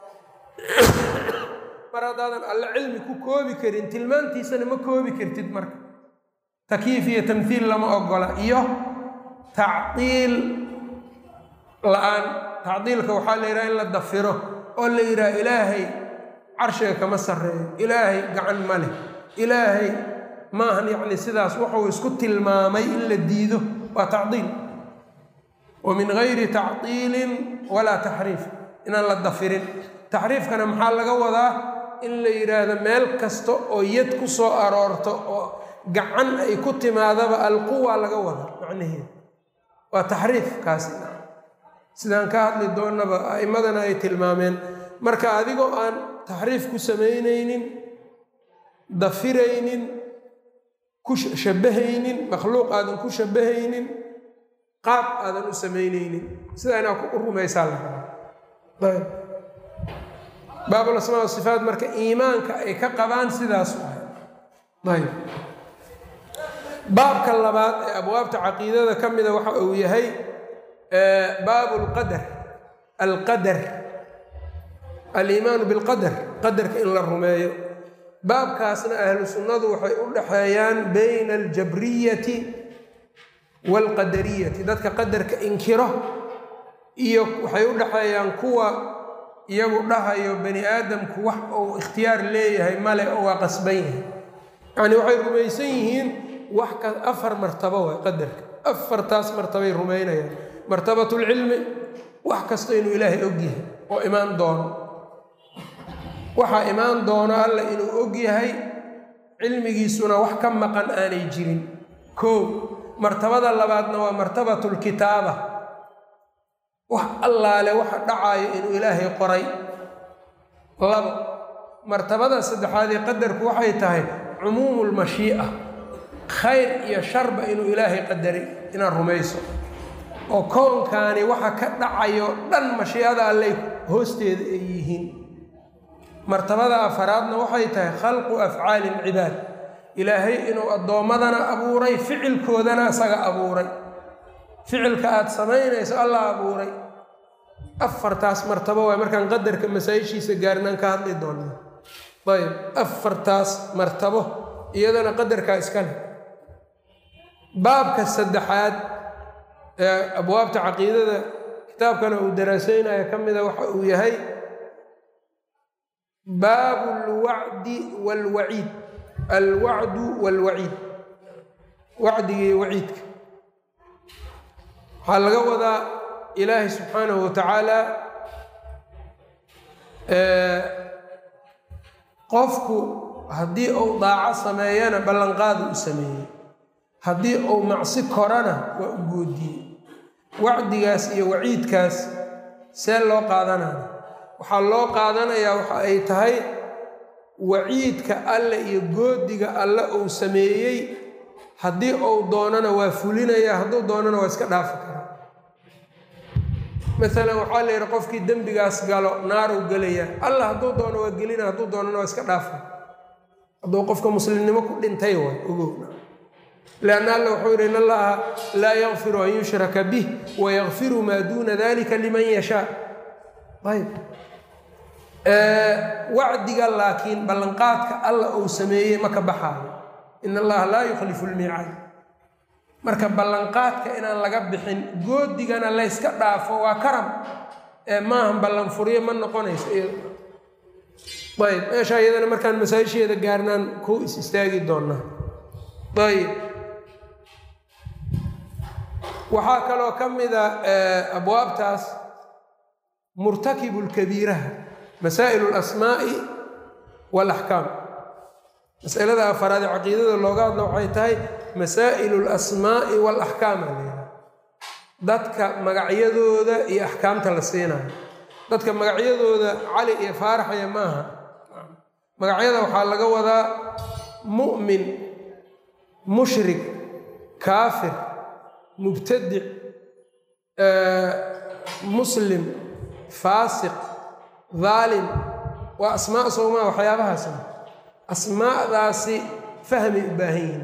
mar haddaadan alle cilmi ku koobi karin tilmaantiisana ma koobi kartid marka takyiif iyo tamhiil lama ogola iyo tacdiil la-aan tacdiilka waxaa la yidhaha in la dafiro oo la yidhaha ilaahay carshiga kama sarreeyo ilaahay gacan ma leh ilaahay maahan yacni sidaas wuxuu isku tilmaamay in la diido waa tacdiil wa min gayri tacdiilin walaa taxriif inaan la dafirin taxriifkana maxaa laga wadaa in la yidhaahdo meel kasta oo yad ku soo aroorto oo gacan ay ku timaadaba alquwa laga wadaa macnaheeda waa taxriif kaasi sidaan ka hadli doonnaba a'immadana ay tilmaameen marka adigoo aan taxriif ku samaynaynin dafiraynin ku shabbahaynin makhluuq aadan ku shabbahaynin qaab aadan u samaynaynin sidaa inaa u rumaysaa la rabaa ayb baabul asmaa wasifaat marka iimaanka ay ka qabaan sidaas waay ayb baabka labaad ee abwaabta caqiidada ka mida waxa uu yahay baabu lqadar alqadar aliimaanu bilqadar qadarka in la rumeeyo baabkaasna ahlu sunnadu waxay u dhaxeeyaan bayna aljabriyati waalqadariyati dadka qadarka inkiro iyo waxay u dhaxeeyaan kuwa iyagu dhahayo bani aadamku wax uu ikhtiyaar leeyahay male oo waa qasban yahay yacni waxay rumaysan yihiin wax ka afar martabo waay qadarka afartaas martabay rumaynayaan martabatulcilmi wax kasta inuu ilaahay og yahay oo imaan doono waxaa imaan doono alla inuu og yahay cilmigiisuna wax ka maqan aanay jirin koo martabada labaadna waa martabatulkitaaba wax allaale waxa dhacaayo inuu ilaahay qoray labo martabada saddexaad ee qadarku waxay tahay cumuumulmashii'a khayr iyo sharba inuu ilaahay qadaray inaad rumayso oo koonkaani waxa ka dhacayo dhan mashiicada alley hoosteeda ay yihiin martabada afaraadna waxay tahay khalqu afcaali lcibaad ilaahay inuu addoommadana abuuray ficilkoodana isaga abuuray ficilka aada samaynayso allah abuuray afartaas martabo waay markaan qadarka masaa-ishiisa gaarinaan ka hadli doonaa ayb afartaas martabo iyadana qadarkaa iska leh baabka saddexaad ee abwaabta caqiidada kitaabkana uu daraaseynayo ka mida waxa uu yahay baabu alwacdi waalwaciid alwacdu waalwaciid wacdiga iyo waciidka waxaa laga wadaa ilaahay subxaanahu wa tacaala qofku haddii uu daaco sameeyana ballanqaadu u sameeyey haddii uu macsi korana waa u goodiyey wacdigaas iyo waciidkaas see loo qaadanaya waxaa loo qaadanayaa waxa ay tahay waciidka alle iyo goodiga alle uu sameeyey haddii uu doonana waa fulinaya hadduu doonana waa iska dhaafi karaa maalan waxaa la yidhi qofkii dembigaas galo naaruu gelayaa allah hadduu doono waa gelina hadduu doonana waa iska dhaafa hadduu qofka muslimnimo ku dhintay waay ogowna lianna alla wuxuu yidhi in allaha laa yakfiru an yushraka bih wayakfiru maa duuna dalika liman yashaa ayb wacdiga laakiin ballanqaadka alla uu sameeyey ma ka baxaayo in allaha laa yukhlifu lmiicaad marka ballanqaadka inaan laga bixin goodigana layska dhaafo waa karam ee maahan ballanfuryo ma noqonayso ayb meesha iyadana markaan masaajisheeda gaarnaan ku is istaagi doonaa ayb waxaa kaloo ka mida abwaabtaas murtakibu lkabiiraha masaa'il alasmaa'i waalaxkaam masalada afaraad ee caqiidada looga hadlo waxay tahay masaa'ilu alasmaa'i waalaxkaam aa layidhaha dadka magacyadooda iyo axkaamta la siinayo dadka magacyadooda cali iyo faaraxaya maaha magacyada waxaa laga wadaa mu'min mushrik kaafir mubtadic muslim faasiq daalim waa asmaa sowmaa waxyaabahaasa asmaadaasi fahmay u baahan yihiin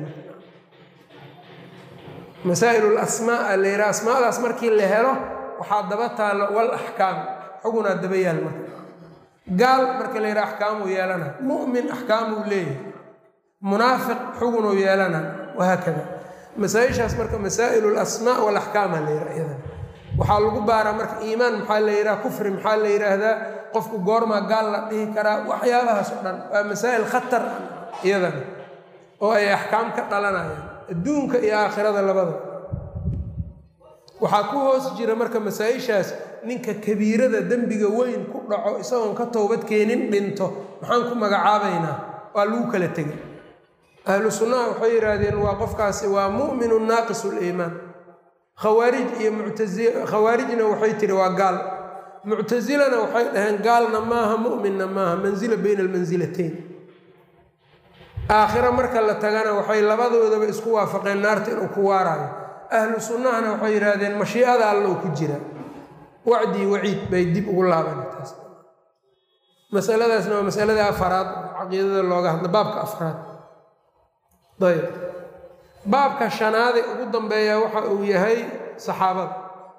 masaa'il lasmaa la yidhaha asmaadaas markii la helo waxaa daba taalo wal axkaam xugunaa daba yaal marka gaal marka la yidhaha axkaamuu yeelana mu'min axkaamuu leeyahay munaafiq xugunuu yeelana wahaakada masaa-ishaas marka masaa'il lasmaa walaxkaama la yidhaha iyadan waxaa lagu baaraa marka iimaan maxaa la yidhaha kufri maxaa la yidhaahdaa qofku goormaa gaal la dhihi karaa waxyaabahaas oo dhan waa masaa'il khatar iyadan oo ay axkaam ka dhalanayaan adduunka iyo aakhirada labada waxaa ku hoos jira marka masaa-ishaas ninka kabiirada dembiga weyn ku dhaco isagoon ka toobad keenin dhinto maxaan ku magacaabaynaa waa lagu kala tegay ahlu sunnaha waxay yidhaahdeen waa qofkaasi waa mu'minu naaqisu liimaan khawaarij iyo muctai khawaarijna waxay tihi waa gaal muctasilana waxay dhaheen gaalna maaha mu'minna maaha mansila bayna almansilatayn aakhiro marka la tagana waxay labadoodaba isku waafaqeen naarta inuu ku waaraayo ahlu sunnahana waxay yidhaahdeen mashiicada alla uu ku jira wacdii waciid bay dib ugu laaban taas masaladaasna waa masalada afaraad caqiidada looga hadla baabka afraad ayb baabka shanaade ugu dambeeya waxa uu yahay saxaabada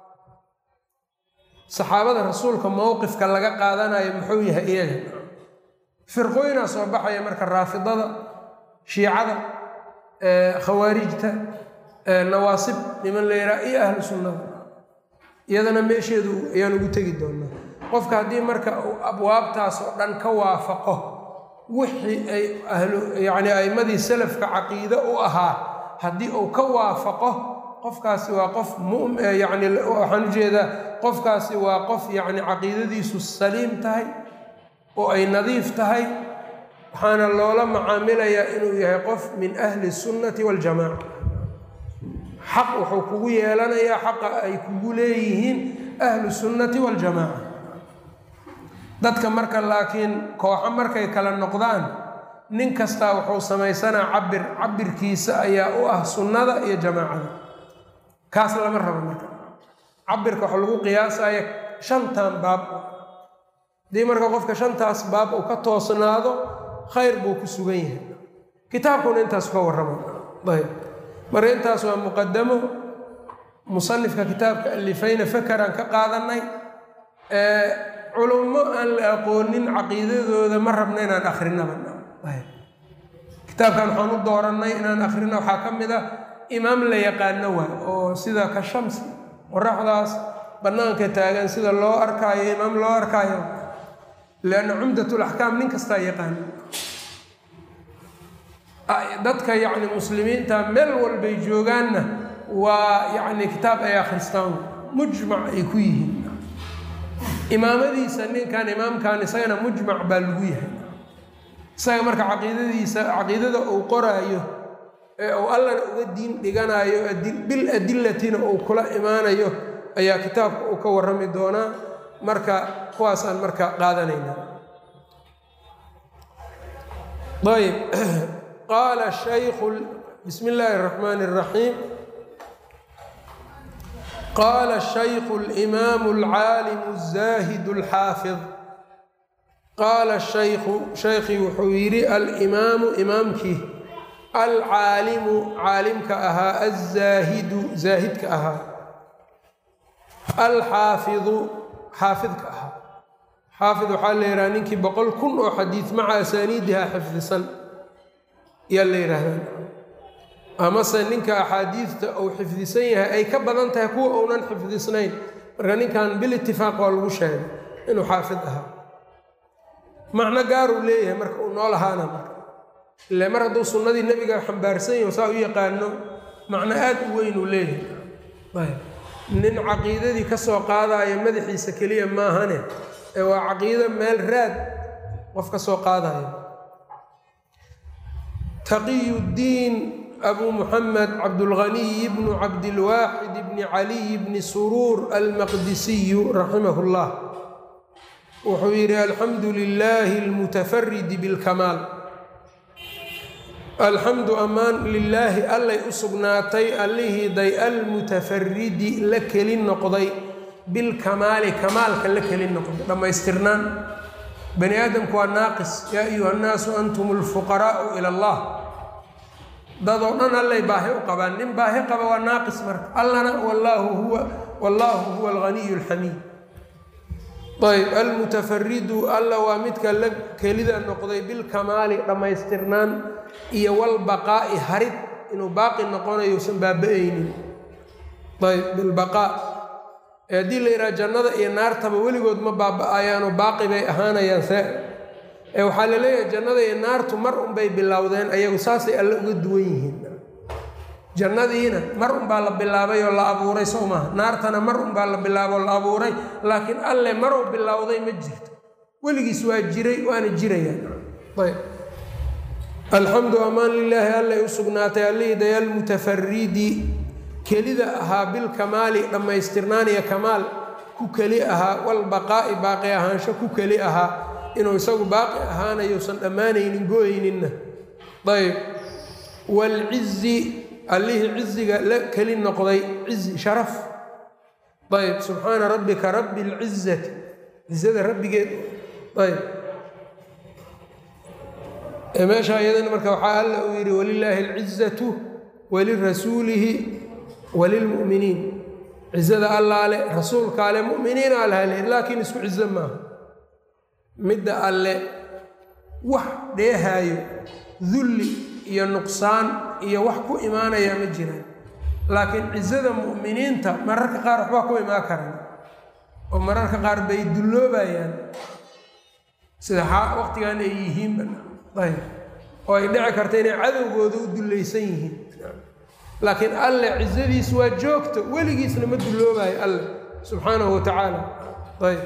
saxaabada rasuulka mowqifka laga qaadanayo muxuu yahay iyaga firqooyinaa soo baxaya marka raafidada shiicada khawaarijta nawaasib niman la yidhaha iyo ahlu sunnada iyadana meesheedu ayaan ugu tegi doonaa qofka haddii marka uu abwaabtaas oo dhan ka waafaqo wixii ay ahlu yacni a'imadii salafka caqiide u ahaa haddii uu ka waafaqo qofkaasi waa qof mum yacni waxaan ujeedaa qofkaasi waa qof yacni caqiidadiisu saliim tahay oo ay nadiif tahay waxaana loola macaamilayaa inuu yahay qof min ahli sunnati waljamaaca xaq wuxuu kugu yeelanayaa xaqa ay kugu leeyihiin ahlu sunnati waljamaaca dadka marka laakiin kooxo markay kala noqdaan nin kastaa wuxuu samaysanaa cabir cabirkiisa ayaa u ah sunnada iyo jamaacada kaas lama rabo marka cabirka waxa lagu qiyaasaya shantan baab haddii marka qofka shantaas baab uu ka toosnaado khayr buu ku sugan yahay kitaabkuna intaas ka warrama ayb marka intaas waa muqadamo musanifka kitaabka alifayna fakaraan ka qaadanay culummo aan la aqoonin caqiidadooda ma rabna inaan akrinaba kitaabkan waxaan u doorannay inaan akhrino waxaa ka mid ah imaam la yaqaano waay oo sida ka shamsi qoraxdaas bannaanka taagan sida loo arkaayo imaam loo arkaayo lianna cumdatulaxkaam nin kastaa yaqaano dadka yacni muslimiinta meel walbay joogaanna waa yacni kitaab ay akhristaan mujmac ay ku yihiin imaamadiisa ninkan imaamkan isagana mujmac baa lagu yahay isaga marka caqiidadiisa caqiidada uu qoraayo ee uu allana uga diin dhiganayo bil adilatina uu kula imaanayo ayaa kitaabka uu ka warrami doonaa marka kuwaasaan marka qaadanayna ayb qaala shaykhu bismi illaahi اraxmaan اraxiim qaala shaykhu اlimaamu اlcaalimu الzaahid اlxaafid qaala shaykhu shaykhii wuxuu yidhi alimaamu imaamkii alcaalimu caalimka ahaa azaahidu zaahidka ahaa alxaafidu xaafidka ahaa xaafid waxaa la yidhaha ninkii boqol kun oo xadiid maca asaaniidiha xifdisan ayaa la yidhaahdaa amase ninka axaadiidta uu xifdisan yahay ay ka badan tahay kuwa uunan xifdisnayn marka ninkan bilitifaaq waa lagu sheegay inuu xaafid ahaa macno gaaruu leeyahay marka uu nool ahaana marka ile mar hadduu sunnadii nebiga xambaarsan yaho saa u yaqaano macno aad u weyn uu leeyahay nin caqiidadii ka soo qaadaayo madaxiisa keliya maahane ee waa caqiido meel raad qof ka soo qaadayo taqiyuddiin abu muxamed cabdulghaniy bnu cabdilwaaxid bni caliy bni suruur almaqdisiyu raximah llah wuxuu yidhi alxamdu lilaahi almutafaridi bilkamaal alxamdu ammaan lilaahi allay u sugnaatay allihii day almutafaridi la keli noqday bilkamaali kamaalka la keli noqday dhammaystirnaan bani aadamku waa naaqis yaa ayuha nnaasu antum alfuqaraa'u ila allah dadoo dhan allay baahi u qabaan nin baahi qaba waa naaqis marka allana wallaahu huwa wallaahu huwa alghaniyu alxamiid ayb almutafaridu alla waa midka la kelida noqday bilkamaali dhammaystirnaan iyo walbaqaa'i harid inuu baaqi noqonayo usan baaba-aynin ayb bilbaqaa ee haddii la yidhaha jannada iyo naartaba weligood ma baaba-ayaanoo baaqi bay ahaanayaan see ee waxaa la leeyahay jannada iyo naartu mar unbay bilowdeen ayagu saasay alle uga duwan yihiin jannadiina mar unbaa la bilaabay oo la abuuray sow maaha naartana mar unbaa la bilaabay oo la abuuray laakiin alle maruu bilowday ma jirto weligiis waa jiray waana jirayaan ayb alxamdu amaan lilaahi allay u sugnaatay allihii dayaal mutafaridi kelida ahaa bilkamaali dhammaystirnaan iyo kamaal ku keli ahaa walbaqaa'i baaqi ahaansho ku keli ahaa inuu isagu baaqi ahaanayousan dhammaanaynin go-ayninna ayb waalcizi allihii ciziga la keli noqday cizi sharaf ayb subxaana rabbika rabbi lcizati cizada rabbigeed ayb meesha iyadana marka waxaa alla uu yidhi walilaahi alcizatu walirasuulihi walilmu'miniin cizada allaale rasuulka ale mu'miniina alhale laakiin isku cizo maaha midda alle wax dheehaayo dulli iyo nuqsaan iyo wax ku imaanaya ma jiraan laakiin cizada mu'miniinta mararka qaar waxbaa ku imaan karaan oo mararka qaar bay dulloobayaan sida waqtigan ay yihiinba ayb oo ay dhici karta inay cadowgooda u dullaysan yihiin laakiin alle cizadiis waa joogto weligiisna ma dulloobayo alle subxaanahu wa tacaala ayb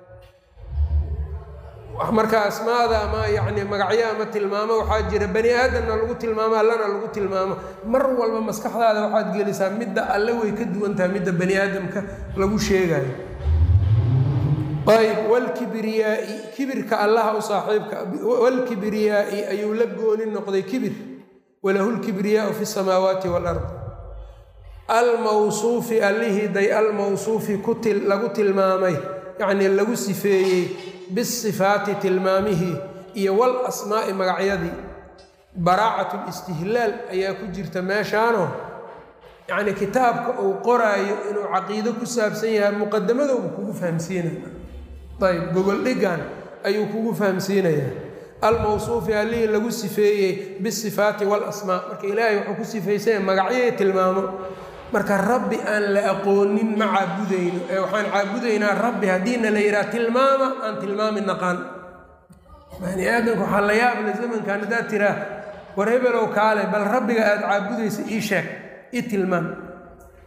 marka asmaada ama yacni magacyo ama tilmaamo waxaa jira bani aadamna lagu tilmaamo allana lagu tilmaamo mar walba maskaxdaada waxaad gelisaa midda alle way ka duwan tahay midda bani aadamka lagu sheegayo ayb wlkibriyaai kibirka allaha u saaxiibka wlkibriyaai ayuu la gooni noqday kibir walahu lkibriyaau fi samaawaati walard almawsuufi allihii day almawsuufi lagu tilmaamay yacnii lagu sifeeyey bisifaati tilmaamihii iyo wal asmaa'i magacyadii baraacat listihlaal ayaa ku jirta meeshaano yacnii kitaabka uu qoraayo inuu caqiido ku saabsan yahay muqadamadoobu kugu fahamsiinaya ayb gogoldhigan ayuu kugu fahamsiinayaa almawsuufi allihii lagu sifeeyey bisifaati walasmaa marka ilaahay wuxuu ku sifaysanya magacyahii tilmaamo marka rabbi aan la aqoonin ma caabudayno ee waxaan caabudaynaa rabbi haddiina la yidhaha tilmaama aan tilmaami naqaan bani aadamka waxaa la yaabla zamankan haddaad tiraa war hebelow kaale bal rabbiga aada caabudaysa ii sheeg ii tilmaam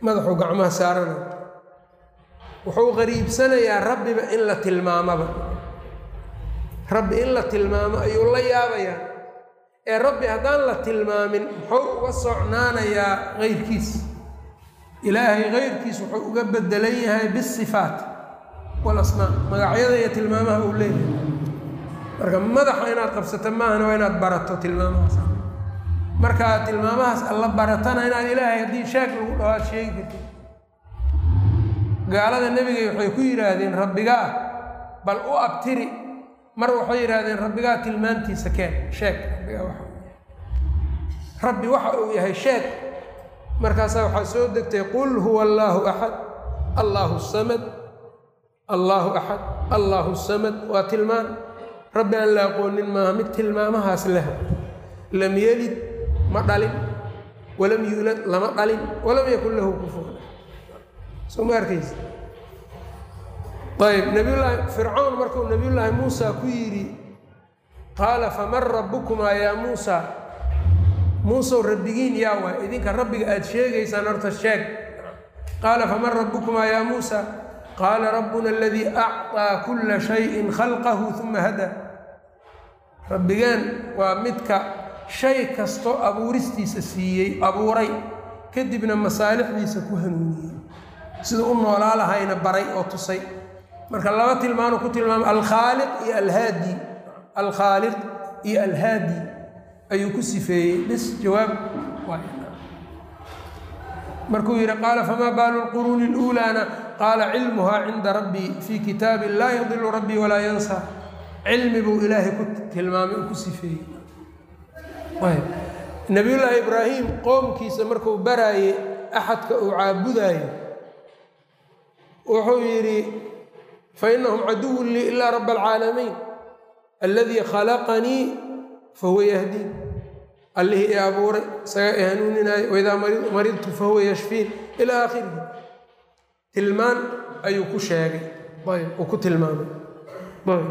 madaxuu gacmaha saarana wuxuu qariibsanayaa rabbiba in la tilmaamaba rabbi in la tilmaamo ayuu la yaabayaa ee rabbi haddaan la tilmaamin muxuu uga socnaanayaa keyrkiis ilaahay keyrkiis wuxuu uga bedelan yahay bisifaat walasmaa magacyada iyo tilmaamaha uu leeyahay marka madaxa inaad qabsato maahana waa inaad barato tilmaamahaas markaad tilmaamahaas alla baratana inaad ilaahay haddii shaag lagu dhaho aad sheegi kartid gaalada nebigay waxay ku yidhaahdeen rabbigaa bal u abtiri mar waxay yidhaahdeen rabbigaa tilmaantiisa keen sheeg rabbigaa waxa rabbi waxa uu yahay sheeg markaasaa waxaa soo degtay qul huwa allaahu axad allaahu samad allaahu axad allaahu samad waa tilmaan rabbi aan la aqoonin maaha mid tilmaamahaas leh lam yelid ma dhalin walam yuulad lama dhalin walam yakun lahu kufuwan soo ma arkaysa ayb nabiyullaahi fircawn markuu nabiyullaahi muusa ku yidhi qaala faman rabbukumaa yaa muusa muusow rabbigiin yaa waay idinka rabbiga aada sheegaysaan horta sheeg qaala faman rabbukumaa yaa muusa qaala rabbuna aladii acطaa kula shayin khalqahu uma hada rabbigeen waa midka shay kasto abuuristiisa siiyey abuuray kadibna masaalixdiisa ku hanuuniyey siduu u noolaa lahayna baray oo tusay marka laba tilmaanu ku tilmaamay alkhaaliq iyo alhaadi alkhaaliq iyo alhaadi ayuu ku sifeeyey bis jawaab markuu yidhi qaala famaa baalu lquruuni اluulaana qaala cilmuhaa cinda rabbii fii kitaabi laa yadilu rabbii walaa yansa cilmi buu ilaahay ku tilmaamay oo ku sifeeyey nabiyullaahi ibraahim qoomkiisa markuu baraayey axadka uu caabudaayo wuxuu yidhi fainahum caduwun lii ilaa raba alcaalamiin alladii khalaqanii fahuwa yahdiin allihii i abuuray isagaa i hanuuninaayo waidaa maridtu fahuwa yashfiin ilaa aakhirihi tilmaan ayuu ku sheegay ayb uu ku tilmaamay ayb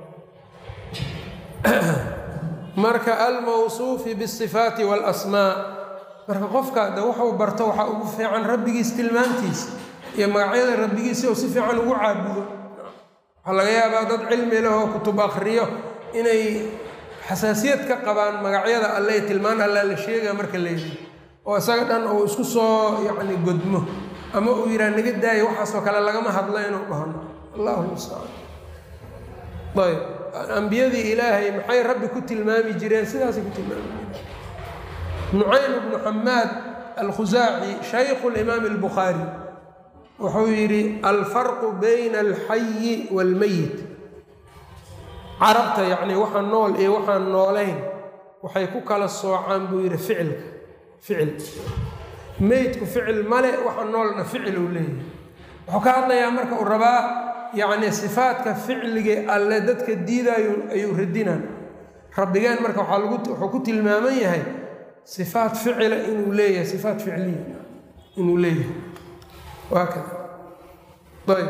marka almawsuufi bisifaati walasmaa marka qofka de wuxuu barto waxaa ugu fiican rabbigiis tilmaantiisa iyo magacyada rabbigiisa oo si fiican ugu caabudo waxaa laga yaabaa dad cilmi leh oo kutub akriyo inay xasaasiyad ka qabaan magacyada alle tilmaan allaa la sheegaa marka la yidhi oo isaga dhan uu isku soo yacni godmo ama uu yidhaha naga daayo waxaasoo kale lagama hadlo inuu dhahno allahu mustacaan ayb ambiyadii ilaahay maxay rabbi ku tilmaami jireen sidaasay ku tilmaami jireen nucaym bnu xamaad alkhusaaci shaykhu limaami albukhaari wuxuu yidhi alfarqu bayna alxayi waalmeyit carabta yacnii waxaan nool iyo waxaan noolayn waxay ku kala soocaan buu yidhi ficilka ficil meydku ficil male waxa noolna ficil uu leeyahay wuxuu ka hadlayaa marka uu rabaa yacni sifaadka ficligee alle dadka diidaayo ayuu radinaan rabbigeen marka waxaa lagu wuxuu ku tilmaaman yahay sifaat ficila inuu leeyahay sifaat ficliya inuu leeyahay waa kada ayb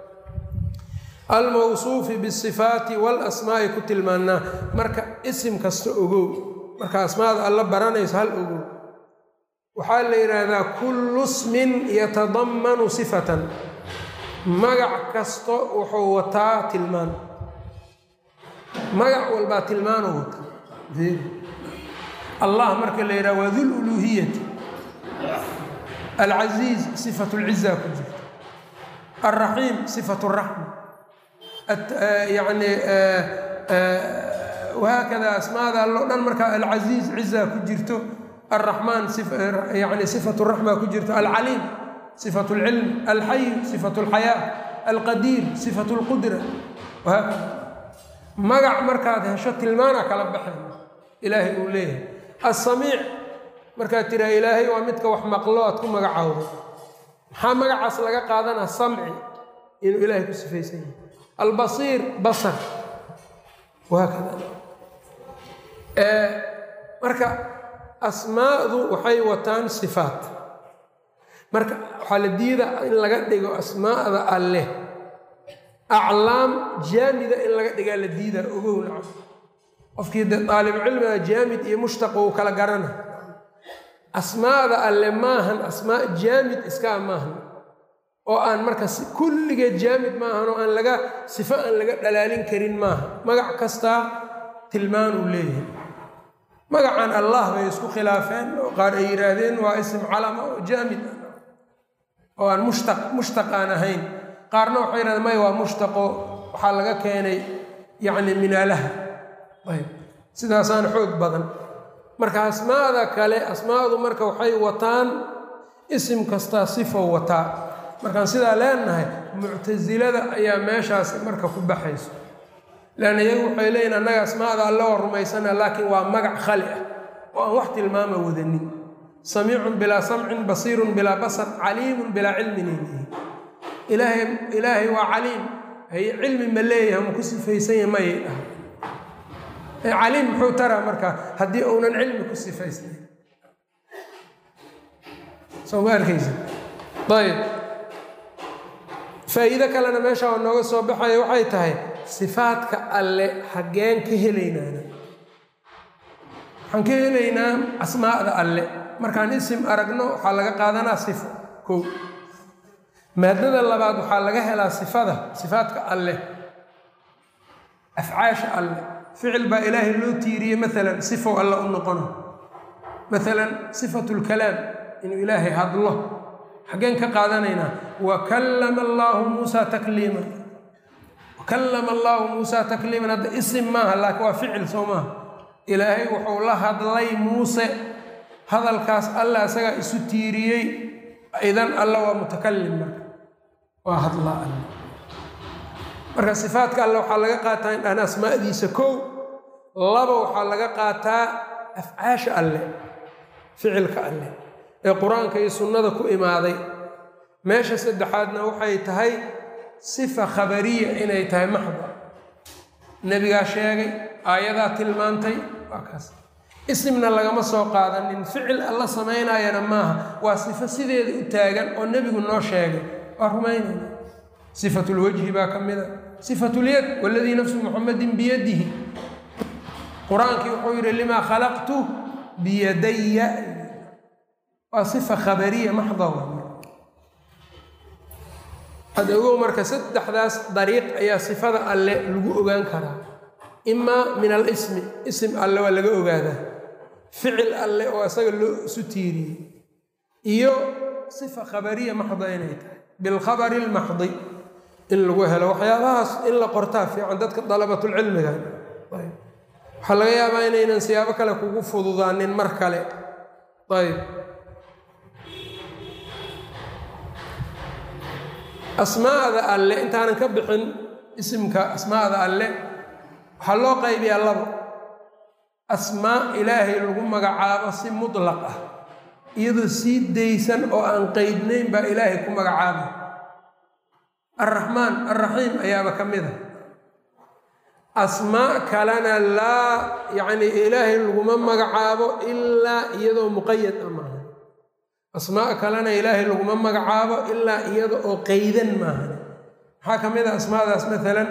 almawsuufi bisifaati walasmaa'i ku tilmaanaa marka isim kasta ogow marka asmaada alla baranayso hal ogow waxaa la yidhaahdaa kullu smin yatadammanu sifatan magac kasto wuxuu wataa tilmaan magac walbaa tilmaanuu wataa allah marka la yidhaha waa dul uluuhiyati alcasiiz sifatu lciza ku jirta alraxiim sifatu raxma yani wahaakada asmaada alloo dhan markaa alcasiiz ciza ku jirto alraxmaan yani sifatu raxma ku jirto alcaliim sifatu lcilm alxayu sifatu lxayaa alqadiir sifatu lqudra wahaakada magac markaad hesho tilmaana kala baxeen ilaahay uu leeyahay alsamiic markaad tiraa ilaahay waa midka wax maqlo aad ku magacaawdo maxaa magacaas laga qaadanaa samci inuu ilaahay ku sifaysan yahay albasiir basar wahaakada marka asmaadu waxay wataan sifaat marka waxaa la diida in laga dhigo asmaada alleh aclaam jaamida in laga dhigaa la diidaa ogow nacam qofkii de daalibcilmiga jaamid iyo mushtaq uu kala garana asmaada alle maahan asmaa jaamid iskaa maahan oo aan marka kulligeed jaamid maahan oo aan laga sifo aan laga dhalaalin karin maaha magac kastaa tilmaan uu leeyahay magacan allah bay isku khilaafeen oo qaar ay yidhaahdeen waa isim calama oo jaamid oo aan mushtaq mushtaq aan ahayn qaarna waxay yidhahdeen maya waa mushtaqo waxaa laga keenay yacni minaalaha ayb sidaasaana xoog badan marka asmaada kale asmaadu marka waxay wataan isim kastaa sifo wataa markaan sidaa leenahay muctasilada ayaa meeshaas marka ku baxayso leanna iyagu waxay leeyihin annaga asmaada alle waa rumaysana laakiin waa magac khali ah oo aan wax tilmaama wadanin samiicun bilaa samcin basiirun bilaa basar caliimun bilaa cilmin ilayhi ilaahay ilaahay waa caliim haye cilmi ma leeyahay ma ku sifaysanya mayay dhahay caliim muxuu taraa marka haddii uunan cilmi ku sifaysnayn soo ma arkaysa ayb faa'iido kalena meesha oo nooga soo baxaya waxay tahay sifaadka alle xaggeen ka helaynaana waxaan ka helaynaa asmaa'da alle markaan isim aragno waxaa laga qaadanaa sifo kow maadada labaad waxaa laga helaa sifada sifaadka alle afcaasha alle ficil baa ilaahay loo tiiriyey maalan sifow alle u noqono maalan sifatu lkalaam inuu ilaahay hadlo xaggeen ka qaadanaynaa wa kallama allaahu muusaa takliiman wakallama allaahu muusaa takliiman hadda isim maaha laakiin waa ficil soo maaha ilaahay wuxuu la hadlay muuse hadalkaas alla isagaa isu tiiriyey idan alla waa mutakalim marka waa hadlaa alle marka sifaadka alle waxaa laga qaataa in dhan asmaadiisa kow laba waxaa laga qaataa afcaasha alle ficilka alle ee qur-aanka iyo sunnada ku imaaday meesha saddexaadna waxay tahay sifa khabariya inay tahay maxda nebigaa sheegay aayadaa tilmaantay waa kaas isimna lagama soo qaadanin ficil alla samaynaayana maaha waa sifo sideeda u taagan oo nebigu noo sheegay waa rumaynayna sifatulwajhi baa ka mida sifatulyad waladii nafsu muxamadin biyadihi qur-aankii wuxuu yidhi limaa khalaqtu biyadaya waa sifa khabariya maxda had ogow marka saddexdaas dariiq ayaa sifada alle lagu ogaan karaa imaa min alismi isim alle waa laga ogaadaa ficil alle oo isaga loo isu tiiriyey iyo sifa khabariya maxda inay tahay bilkhabari lmaxdi in lagu helo waxyaabahaas in la qortaa fiican dadka dalabatulcilmiga waxaa laga yaabaa inaynan siyaabo kale kugu fududaanin mar kale ayb asmaada alle intaanan ka bixin isimka asmaada alle waxaa loo qaybiyaa labo asmaa ilaahay lagu magacaabo si mutlaq ah iyadoo sii daysan oo aan qeydnayn baa ilaahay ku magacaaba alraxmaan alraxiim ayaaba ka mid a asmaa kalena laa yacni ilaahay laguma magacaabo ilaa iyadoo muqayad a maaha asmaa kalena ilaahay laguma magacaabo ilaa iyada oo qeydan maaha maxaa ka mid a asmaadaas maalan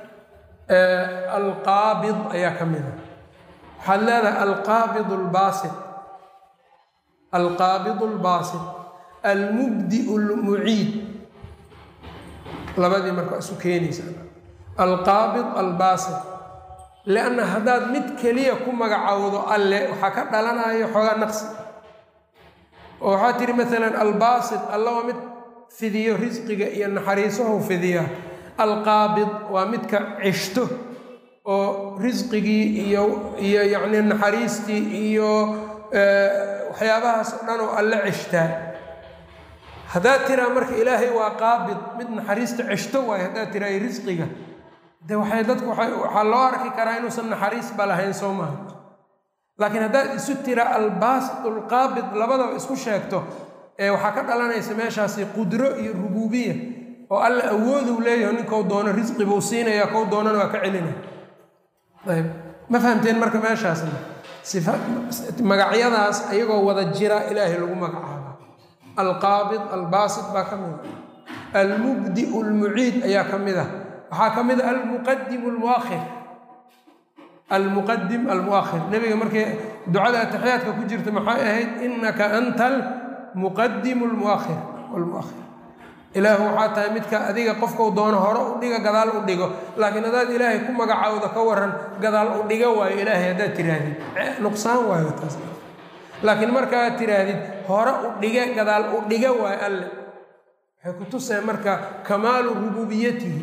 alqaabid ayaa ka mid a waxaad leedahay alqaabid albaasit alqaabid albaasit almubdiu lmuciid labadii marka isu keenaysa alqaabid albaasit lianna haddaad mid keliya ku magacowdo alle waxaa ka dhalanayo xoogaa naqsi oo waxaa tihi maalan albaasit alla waa mid fidiyo risqiga iyo naxariisahu fidiya alqaabid waa midka ceshto oo risqigii iyo iyo yacni naxariistii iyo waxyaabahaas oo dhan oo alle ceshtaa haddaad tiraa marka ilaahay waa qaabid mid naxariista ceshto waayo haddaad tiraa risqiga de waxay dadku waxaa loo arki karaa inuusan naxariisba lahayn soo maaha laakiin haddaad isu tiraa albaasit alqaabid labadaba isku sheegto ee waxaa ka dhalanaysa meeshaasi qudro iyo rubuubiya oo alla awooduu leeyaho ninkou doono risqi buu siinaya kou doonana waa ka celina ayb ma fahamteen marka meeshaasna sifa magacyadaas ayagoo wada jira ilaahay lagu magacaaba alqaabid albaasit baa ka mid a almubdiu almuciid ayaa ka mid ah waxaa ka mid a almuqadim almuakhir almuqadim almuakhir nebiga markii ducada ataxiyaadka ku jirta maxay ahayd innaka anta almuqadimu lmuakhir walmuakhir ilaahu waxaa tahay midka adiga qofkau doono hore u dhiga gadaal u dhigo laakiin haddaad ilaahay ku magacaawda ka waran gadaal u dhiga waayo ilaahay haddaad tiraahdid nuqsaan waayo taas laakiin markaaad tiraahdid hore u dhige gadaal u dhiga waayo alle waxay ku tuseen marka kamaalu rububiyatihi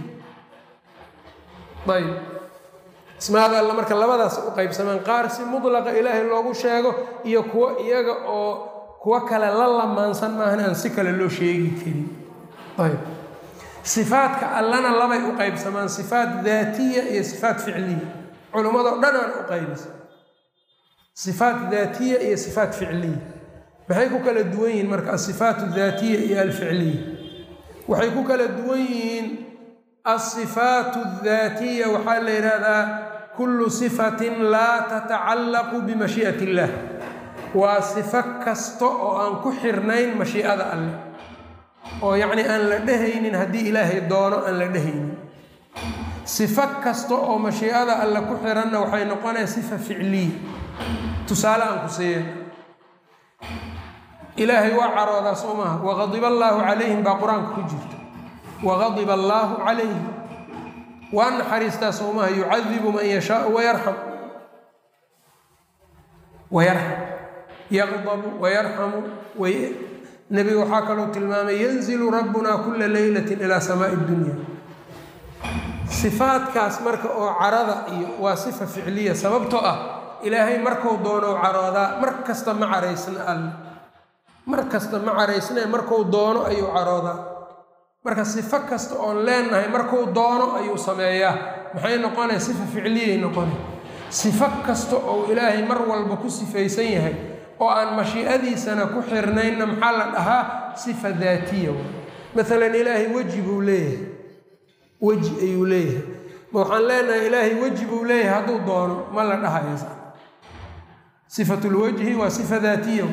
ayb ismaada alle marka labadaas u qaybsamaan qaar si mudlaqa ilaahay loogu sheego iyo kuwo iyaga oo kuwo kale la lamaansan maahan aan si kale loo sheegi karin ayb sifaadka allana labay u qaybsamaan sifaat daatiya iyo sifaat ficliya culimmadao dhan aan u qaybisa sifaat daatiya iyo sifaat ficliya maxay ku kala duwan yihiin marka asifaat daatiya iyo alficliya waxay ku kala duwan yihiin asifaat daatiya waxaa la yidhaahdaa kullu sifatin laa tatacallaqu bimashii'at illah waa sifo kasta oo aan ku xirnayn mashiicada alleh oo yacni aan la dhehaynin haddii ilaahay doono aan la dhehaynin sifo kasta oo mashiicada alle ku xiranna waxay noqonaya sifa ficliya tusaale aan ku siiya ilaahay waa caroodaa soo maaha waqadiba allaahu calayhim baa qur-aanka ku jirta waqadiba allaahu calayhim waa naxariistaa soo maaha yucadibu man yashaau wayarxam wayarxam yaqdabu wayarxamu nebiga waxaa kaloo tilmaamay yanzilu rabbuna kula leylatin ilaa samaai dunya sifaadkaas marka oo carada iyo waa sifa ficliya sababtoo ah ilaahay markuu doono caroodaa mar kasta ma caraysna alle mar kasta ma caraysnee markuu doono ayuu caroodaa marka sifo kasta oon leenahay markuu doono ayuu sameeyaa maxay noqonaya sifa ficliyay noqonay sifo kasta oo ilaahay mar walba ku sifaysan yahay oo aan mashiicadiisana ku xirnaynna maxaa la dhahaa sifa daatiya maalan ilaahay weji buu leeyahay weji ayuu leeyahay ma waxaan leenahay ilaahay weji buu leeyahay hadduu doono ma la dhahayo sifatulwajhi waa sifa daatiya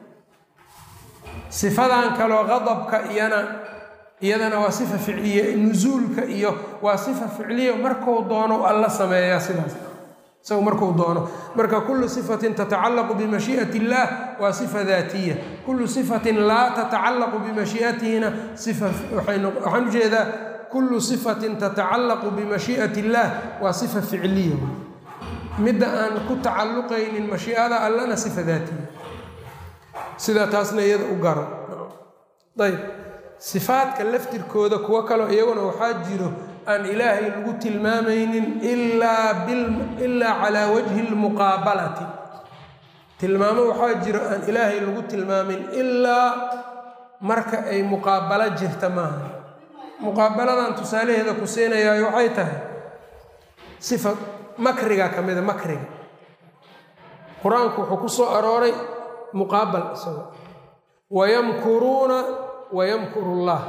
sifadan kaloo qadabka iyana iyadana waa sifa ficliya nusuulka iyo waa sifa ficliya markuu doono alla sameeyaa sidaas isagu markuu doono marka kullu sifatin tatacallaqu bimashii'ati illaah waa sifa daatiya kullu sifatin laa tatacallaqu bimashii'atihina sifa waxaan ujeedaa kullu sifatin tatacallaqu bimashii'ati illaah waa sifa ficliya midda aan ku tacalluqaynin mashiicada allana sifa daatiya sidaa taasna iyada u garo ayb sifaadka laftirkooda kuwo kaloo iyaguna waxaa jiro aan ilaahay lagu tilmaamaynin ilaa ilaa calaa wajhi lmuqaabalati tilmaamo waxaa jiro aan ilaahay lagu tilmaamin ilaa marka ay muqaabalo jirta maaha muqaabaladan tusaalaheeda ku siinayaayo waxay tahay sifa makriga ka mida makriga qur-aanku wuxuu ku soo arooray muqaabal isago wayamkuruuna wayamkuru llah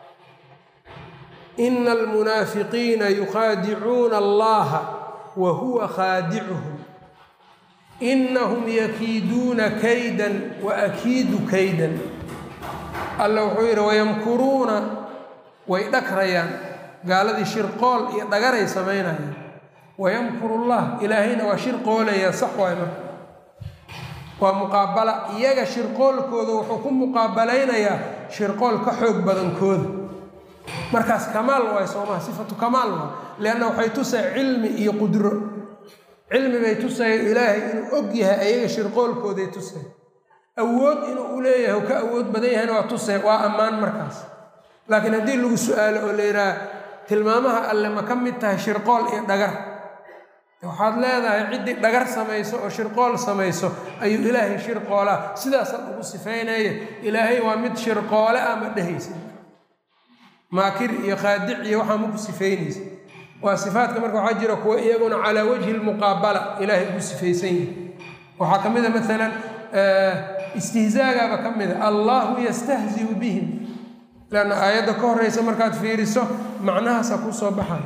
ina almunaafiqiina yukhaadicuuna allaha wa huwa khaadicuhum inahum yakiiduuna kaydan wa akiidu kaydan alla wuxuu yidhi wayamkuruuna way dhagrayaan gaaladii shirqool iyo dhagaray samaynayaan wayamkuru llah ilaahayna waa shirqoolaya sax waay marka waa muqaabala iyaga shirqoolkooda wuxuu ku muqaabalaynayaa shirqool ka xoog badankooda markaas kamaal waay soomaha sifatu kamaal waay leanna waxay tusay cilmi iyo qudro cilmi bay tusaya ilaahay inuu og yahay ayaga shirqoolkooday tusay awood inuu u leeyahay u ka awood badan yahayna waa tusay waa ammaan markaas laakiin haddii lagu su-aalo oo la yidhaha tilmaamaha alle ma ka mid tahay shirqool iyo dhagar waxaad leedahay ciddii dhagar samayso oo shirqool samayso ayuu ilaahay shirqoolaa sidaasaan ugu sifaynaya ilaahay waa mid shirqoole ah ma dhehaysa maakir iyo khaadic iyo waxaa maku sifaynaysa waa sifaadka marka waxaa jira kuwa iyaguna calaa wajhi lmuqaabala ilaahay ugu sifaysan yahi waxaa ka mid a maalan istihzaagaaba ka mid a allahu yastahziu bihim lanna aayadda ka horeysa markaad fiiriso macnahaasa ku soo baxay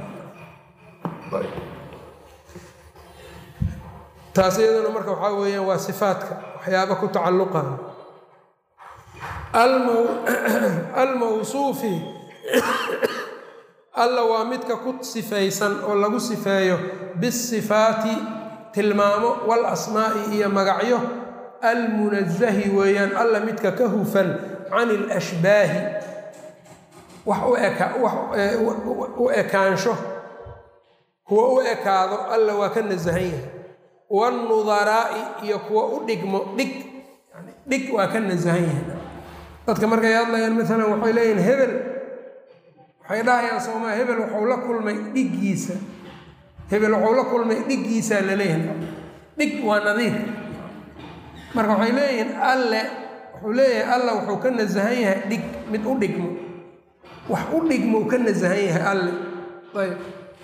taas iyaduna marka waxaa weeyaan waa sifaadka waxyaaba ku tacalluqaha almawsuufi alla waa midka ku sifaysan oo lagu sifeeyo bisifaati tilmaamo wal asmaa'i iyo magacyo almunazahi weeyaan alla midka ka hufan can ilashbaahi wax u eka wax u ekaansho kuwa u ekaado alla waa ka nasahan yahay wanudaraa'i iyo kuwa u dhigmo dhig dhig waa ka nasahan yahay dadka markay hadlayaan maalan waxay leeyihin hebel waxay dhahayaan soomaa hebel waxuu la kulmay dhiggiisa hebel waxuu la kulmay dhiggiisaa la leeyahay dhig waa nadiir marka waxay leeyihiin alle wuxuu leeyahay alla wuxuu ka nasahan yahay dhig mid u dhigmo wax u dhigmou ka nasahan yahay alle ayb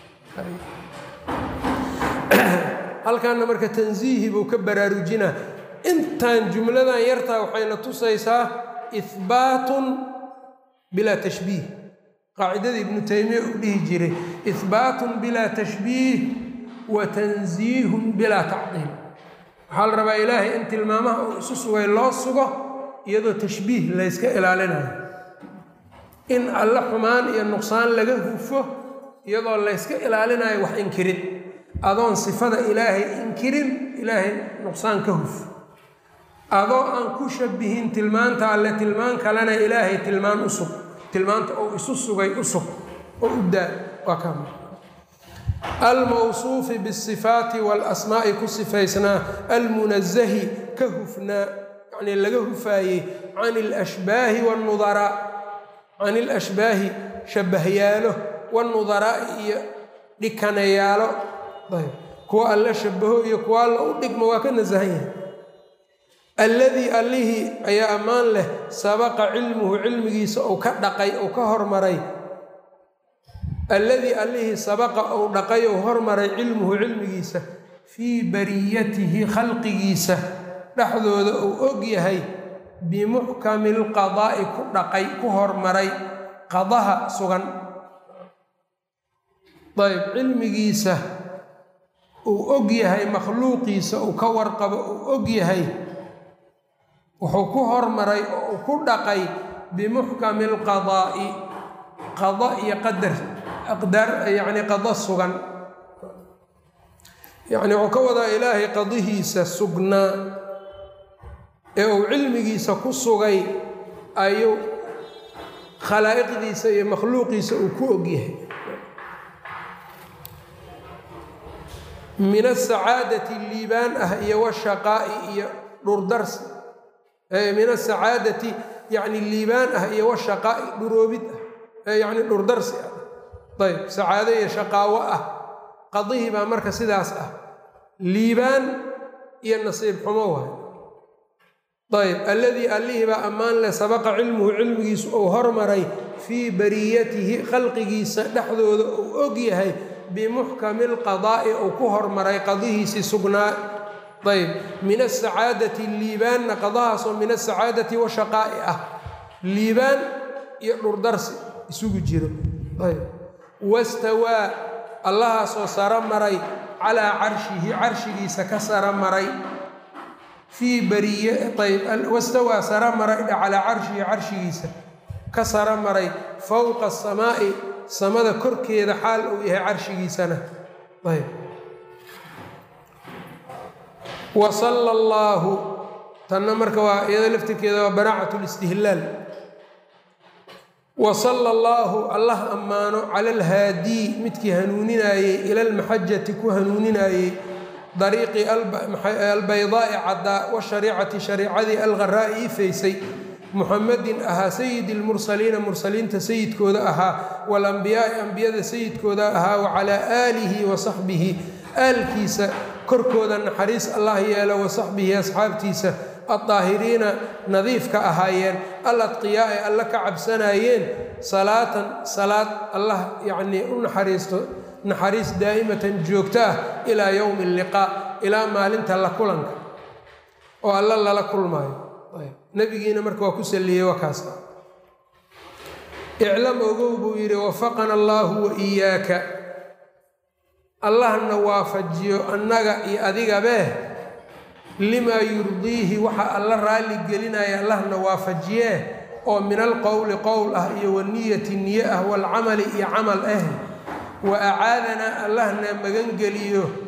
halkaana marka tansiihi buu ka baraarujinaa intan jumladan yartaa waxayna tusaysaa ihbaatun bilaa tashbiih qaacidadii ibnu taymiya uu dhihi jiray ihbaatun bilaa tashbiih wa tansiihun bilaa tacdiil waxaa la rabaa ilaahay in tilmaamaha uu isu sugay loo sugo iyadoo tashbiih layska ilaalinayo in alle xumaan iyo nuqsaan laga hufo iyadoo layska ilaalinayo wax inkirin adoon sifada ilaahay inkirin ilaahay nuqsaan ka huf adoo aan ku shabihin tilmaanta alle tilmaan kalena ilaahay tilmaan u sug tilmaanta ou isu sugay u sug oo u daa waa ka almawsuufi bisifaati waalasmaa'i ku sifaysnaa almunazahi ka hufnaa yacnii laga hufaayey can ilashbaahi wanudaraa can ilashbaahi shabbahyaalo wanudaraa'i iyo dhikanayaalo ayb kuwa alla shabaho iyo kuwa alla u dhigmo waa ka nasahan yahay alladii allihii ayaa ammaan leh sabaqa cilmuhu cilmigiisa uu ka dhaqay uu ka hormaray alladii allihii sabaqa uu dhaqay uu hormaray cilmuhu cilmigiisa fii bariyatihi khalqigiisa dhexdooda uu og yahay bimuxkami lqadaa'i ku dhaqay ku hormaray qadaha sugan ayb cilmigiisa uu og yahay makhluuqiisa uu ka warqabo uu og yahay wuxuu ku hormaray oo uu ku dhaqay bimuxkami alqadaa'i qada iyo qadar aqdaar yacni qado sugan yacni wuxuu ka wadaa ilaahay qadihiisa sugnaa ee uu cilmigiisa ku sugay ayuu khalaa'iqdiisa iyo makhluuqiisa uu ku og yahay min asacaadati liibaan ah iyo washaqaa'i iyo dhurdarsi min asacaadati yacni liibaan ah iyo washaqaa'i dhuroobid ah yacni dhurdarsi ah ayb sacaado iyo shaqaawo ah qadihii baa marka sidaas ah liibaan iyo nasiib xumo waay ayb alladii allihii baa ammaan leh sabaqa cilmuhu cilmigiisu uu hormaray fii bariyatihi khalqigiisa dhexdooda uu og yahay bimuxkami lqadaa'i uu ku hormaray qadihiisii sugnaa ayb min asacaadati liibaanna qadahaasoo min asacaadati washaqaa'i ah liibaan iyo dhurdarsi isugu jiro ayb wastawaa allahaasoo saro maray calaa carshihi carshigiisa ka saro maray fii bariye ayb wastawaa saro maray calaa carshihi carshigiisa ka saro maray fowqa asamaa'i samada korkeeda xaal uu yahay carshigiisana ayb wa sala allaahu tanna marka waa iyada laftirkeeda waa banaacat listihlaal wa sala allaahu allah ammaano cala alhaadii midkii hanuuninaayey ila almaxajati ku hanuuninaayey dariiqi albaydaa'i caddaa washariicati shariicadii algharaa'i ifaysay muxamedin ahaa sayidi lmursaliina mursaliinta sayidkooda ahaa walambiyaai ambiyada sayidkooda ahaa wa calaa aalihi wa saxbihi aalkiisa korkooda naxariis allah yeelo wa saxbihi asxaabtiisa addaahiriina nadiifka ahaayeen aladqiyaa ay alla ka cabsanaayeen salaatan salaad allah yacnii u naxariisto naxariis daa'imatan joogto ah ilaa yowmi alliqaa ilaa maalinta la kulanka oo alla lala kulmaayo nabigiina marka waa ku salliyey waa kaas iclam ogow buu yidhi wafaqana allaahu wa iyaaka allahna waafajiyo annaga iyo adigabee limaa yurdiihi waxa alla raalli gelinaya allahna waafajiyee oo min alqowli qowl ah iyo waniyati niye ah waalcamali iyo camal ah wa acaadanaa allahna magangeliyo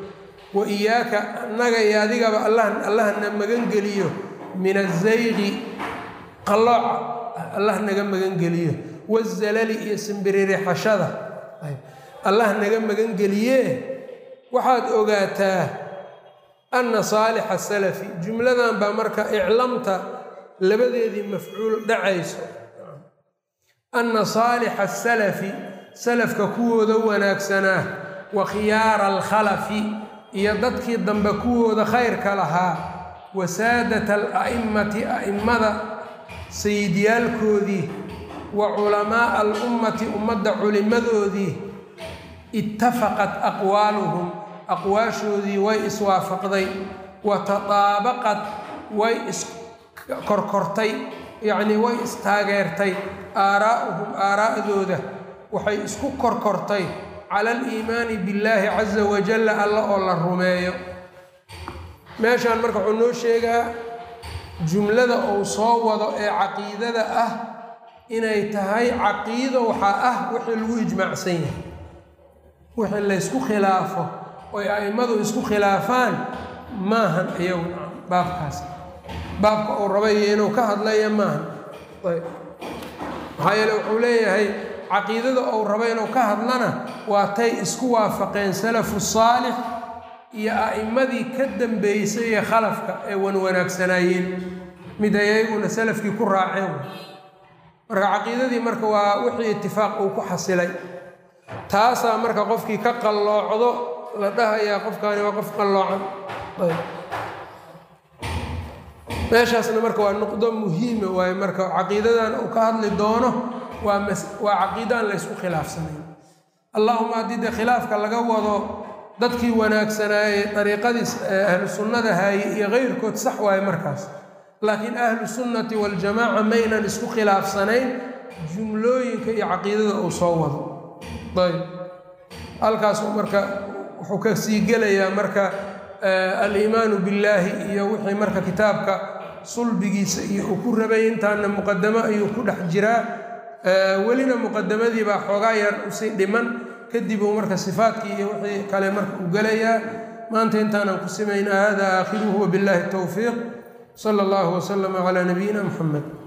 wa iyaaka annaga iyo adigaba allah allahna magangeliyo min azayqi qallooca allah naga magangeliyo wazalali iyo simbiririxashada allah naga magangeliye waxaad ogaataa anna saalixa salafi jumladan baa marka iclamta labadeedii mafcuul dhacayso anna saalixa asalafi salafka kuwooda wanaagsanaa wa khiyaara alkhalafi iyo dadkii dambe kuwooda khayrka lahaa wa saadata ala'immati a'immada sayidyaalkoodii wa culamaaa alummati ummadda culimmadoodii ittafaqat aqwaaluhum aqwaashoodii way iswaafaqday wa tataabaqad way iskorkortay yacnii way istaageertay aaraa'uhum aaraa'dooda waxay isku korkortay cala aliimaani billaahi casa wajalla alla oo la rumeeyo meeshaan marka wuxuu noo sheegaa jumlada uu soo wado ee caqiidada ah inay tahay caqiido waxaa ah wixii lagu ijmaacsan yahay wixii laysku khilaafo oy a'immadu isku khilaafaan maahan iyagu baabkaas baabka uu rabayo inuu ka hadlaya maahan ayb maxaa yeele wuxuu leeyahay caqiidada uu rabo inuu ka hadlana waa tay isku waafaqeen salafu saalix iyo a'immadii ka dambeysay ee khalafka ee wanwanaagsanaayeen mid ay ayaguna salafkii ku raaceen marka caqiidadii marka waa wixii itifaaq uu ku xasilay taasaa marka qofkii ka qalloocdo la dhahayaa qofkaani waa qof qalloocan ayb meeshaasna marka waa nuqdo muhiima waaye marka caqiidadan uu ka hadli doono waa mas waa caqiidaan laysku khilaafsanayn allahuma haddii dee khilaafka laga wado dadkii wanaagsanaaye dariiqadiis ahlu sunnada haaye iyo keyrkood sax waaye markaas laakiin ahlu sunnati waljamaaca maynan isku khilaafsanayn jumlooyinka iyo caqiidada uu soo wado ayb halkaasu marka wuxuu ka sii gelayaa marka aliimaanu billaahi iyo wixii marka kitaabka sulbigiisa iyo uu ku rabay intaana muqadamo ayuu ku dhex jiraa welina muqadamadii baa xoogaa yar usii dhiman kadib uu marka sifaadkii iyo wixii kale marka u gelayaa maanta intaanan ku simayna hada aakhiruhu wabillahi towfiiq sala allahu waslama calaa nabiyina muxamed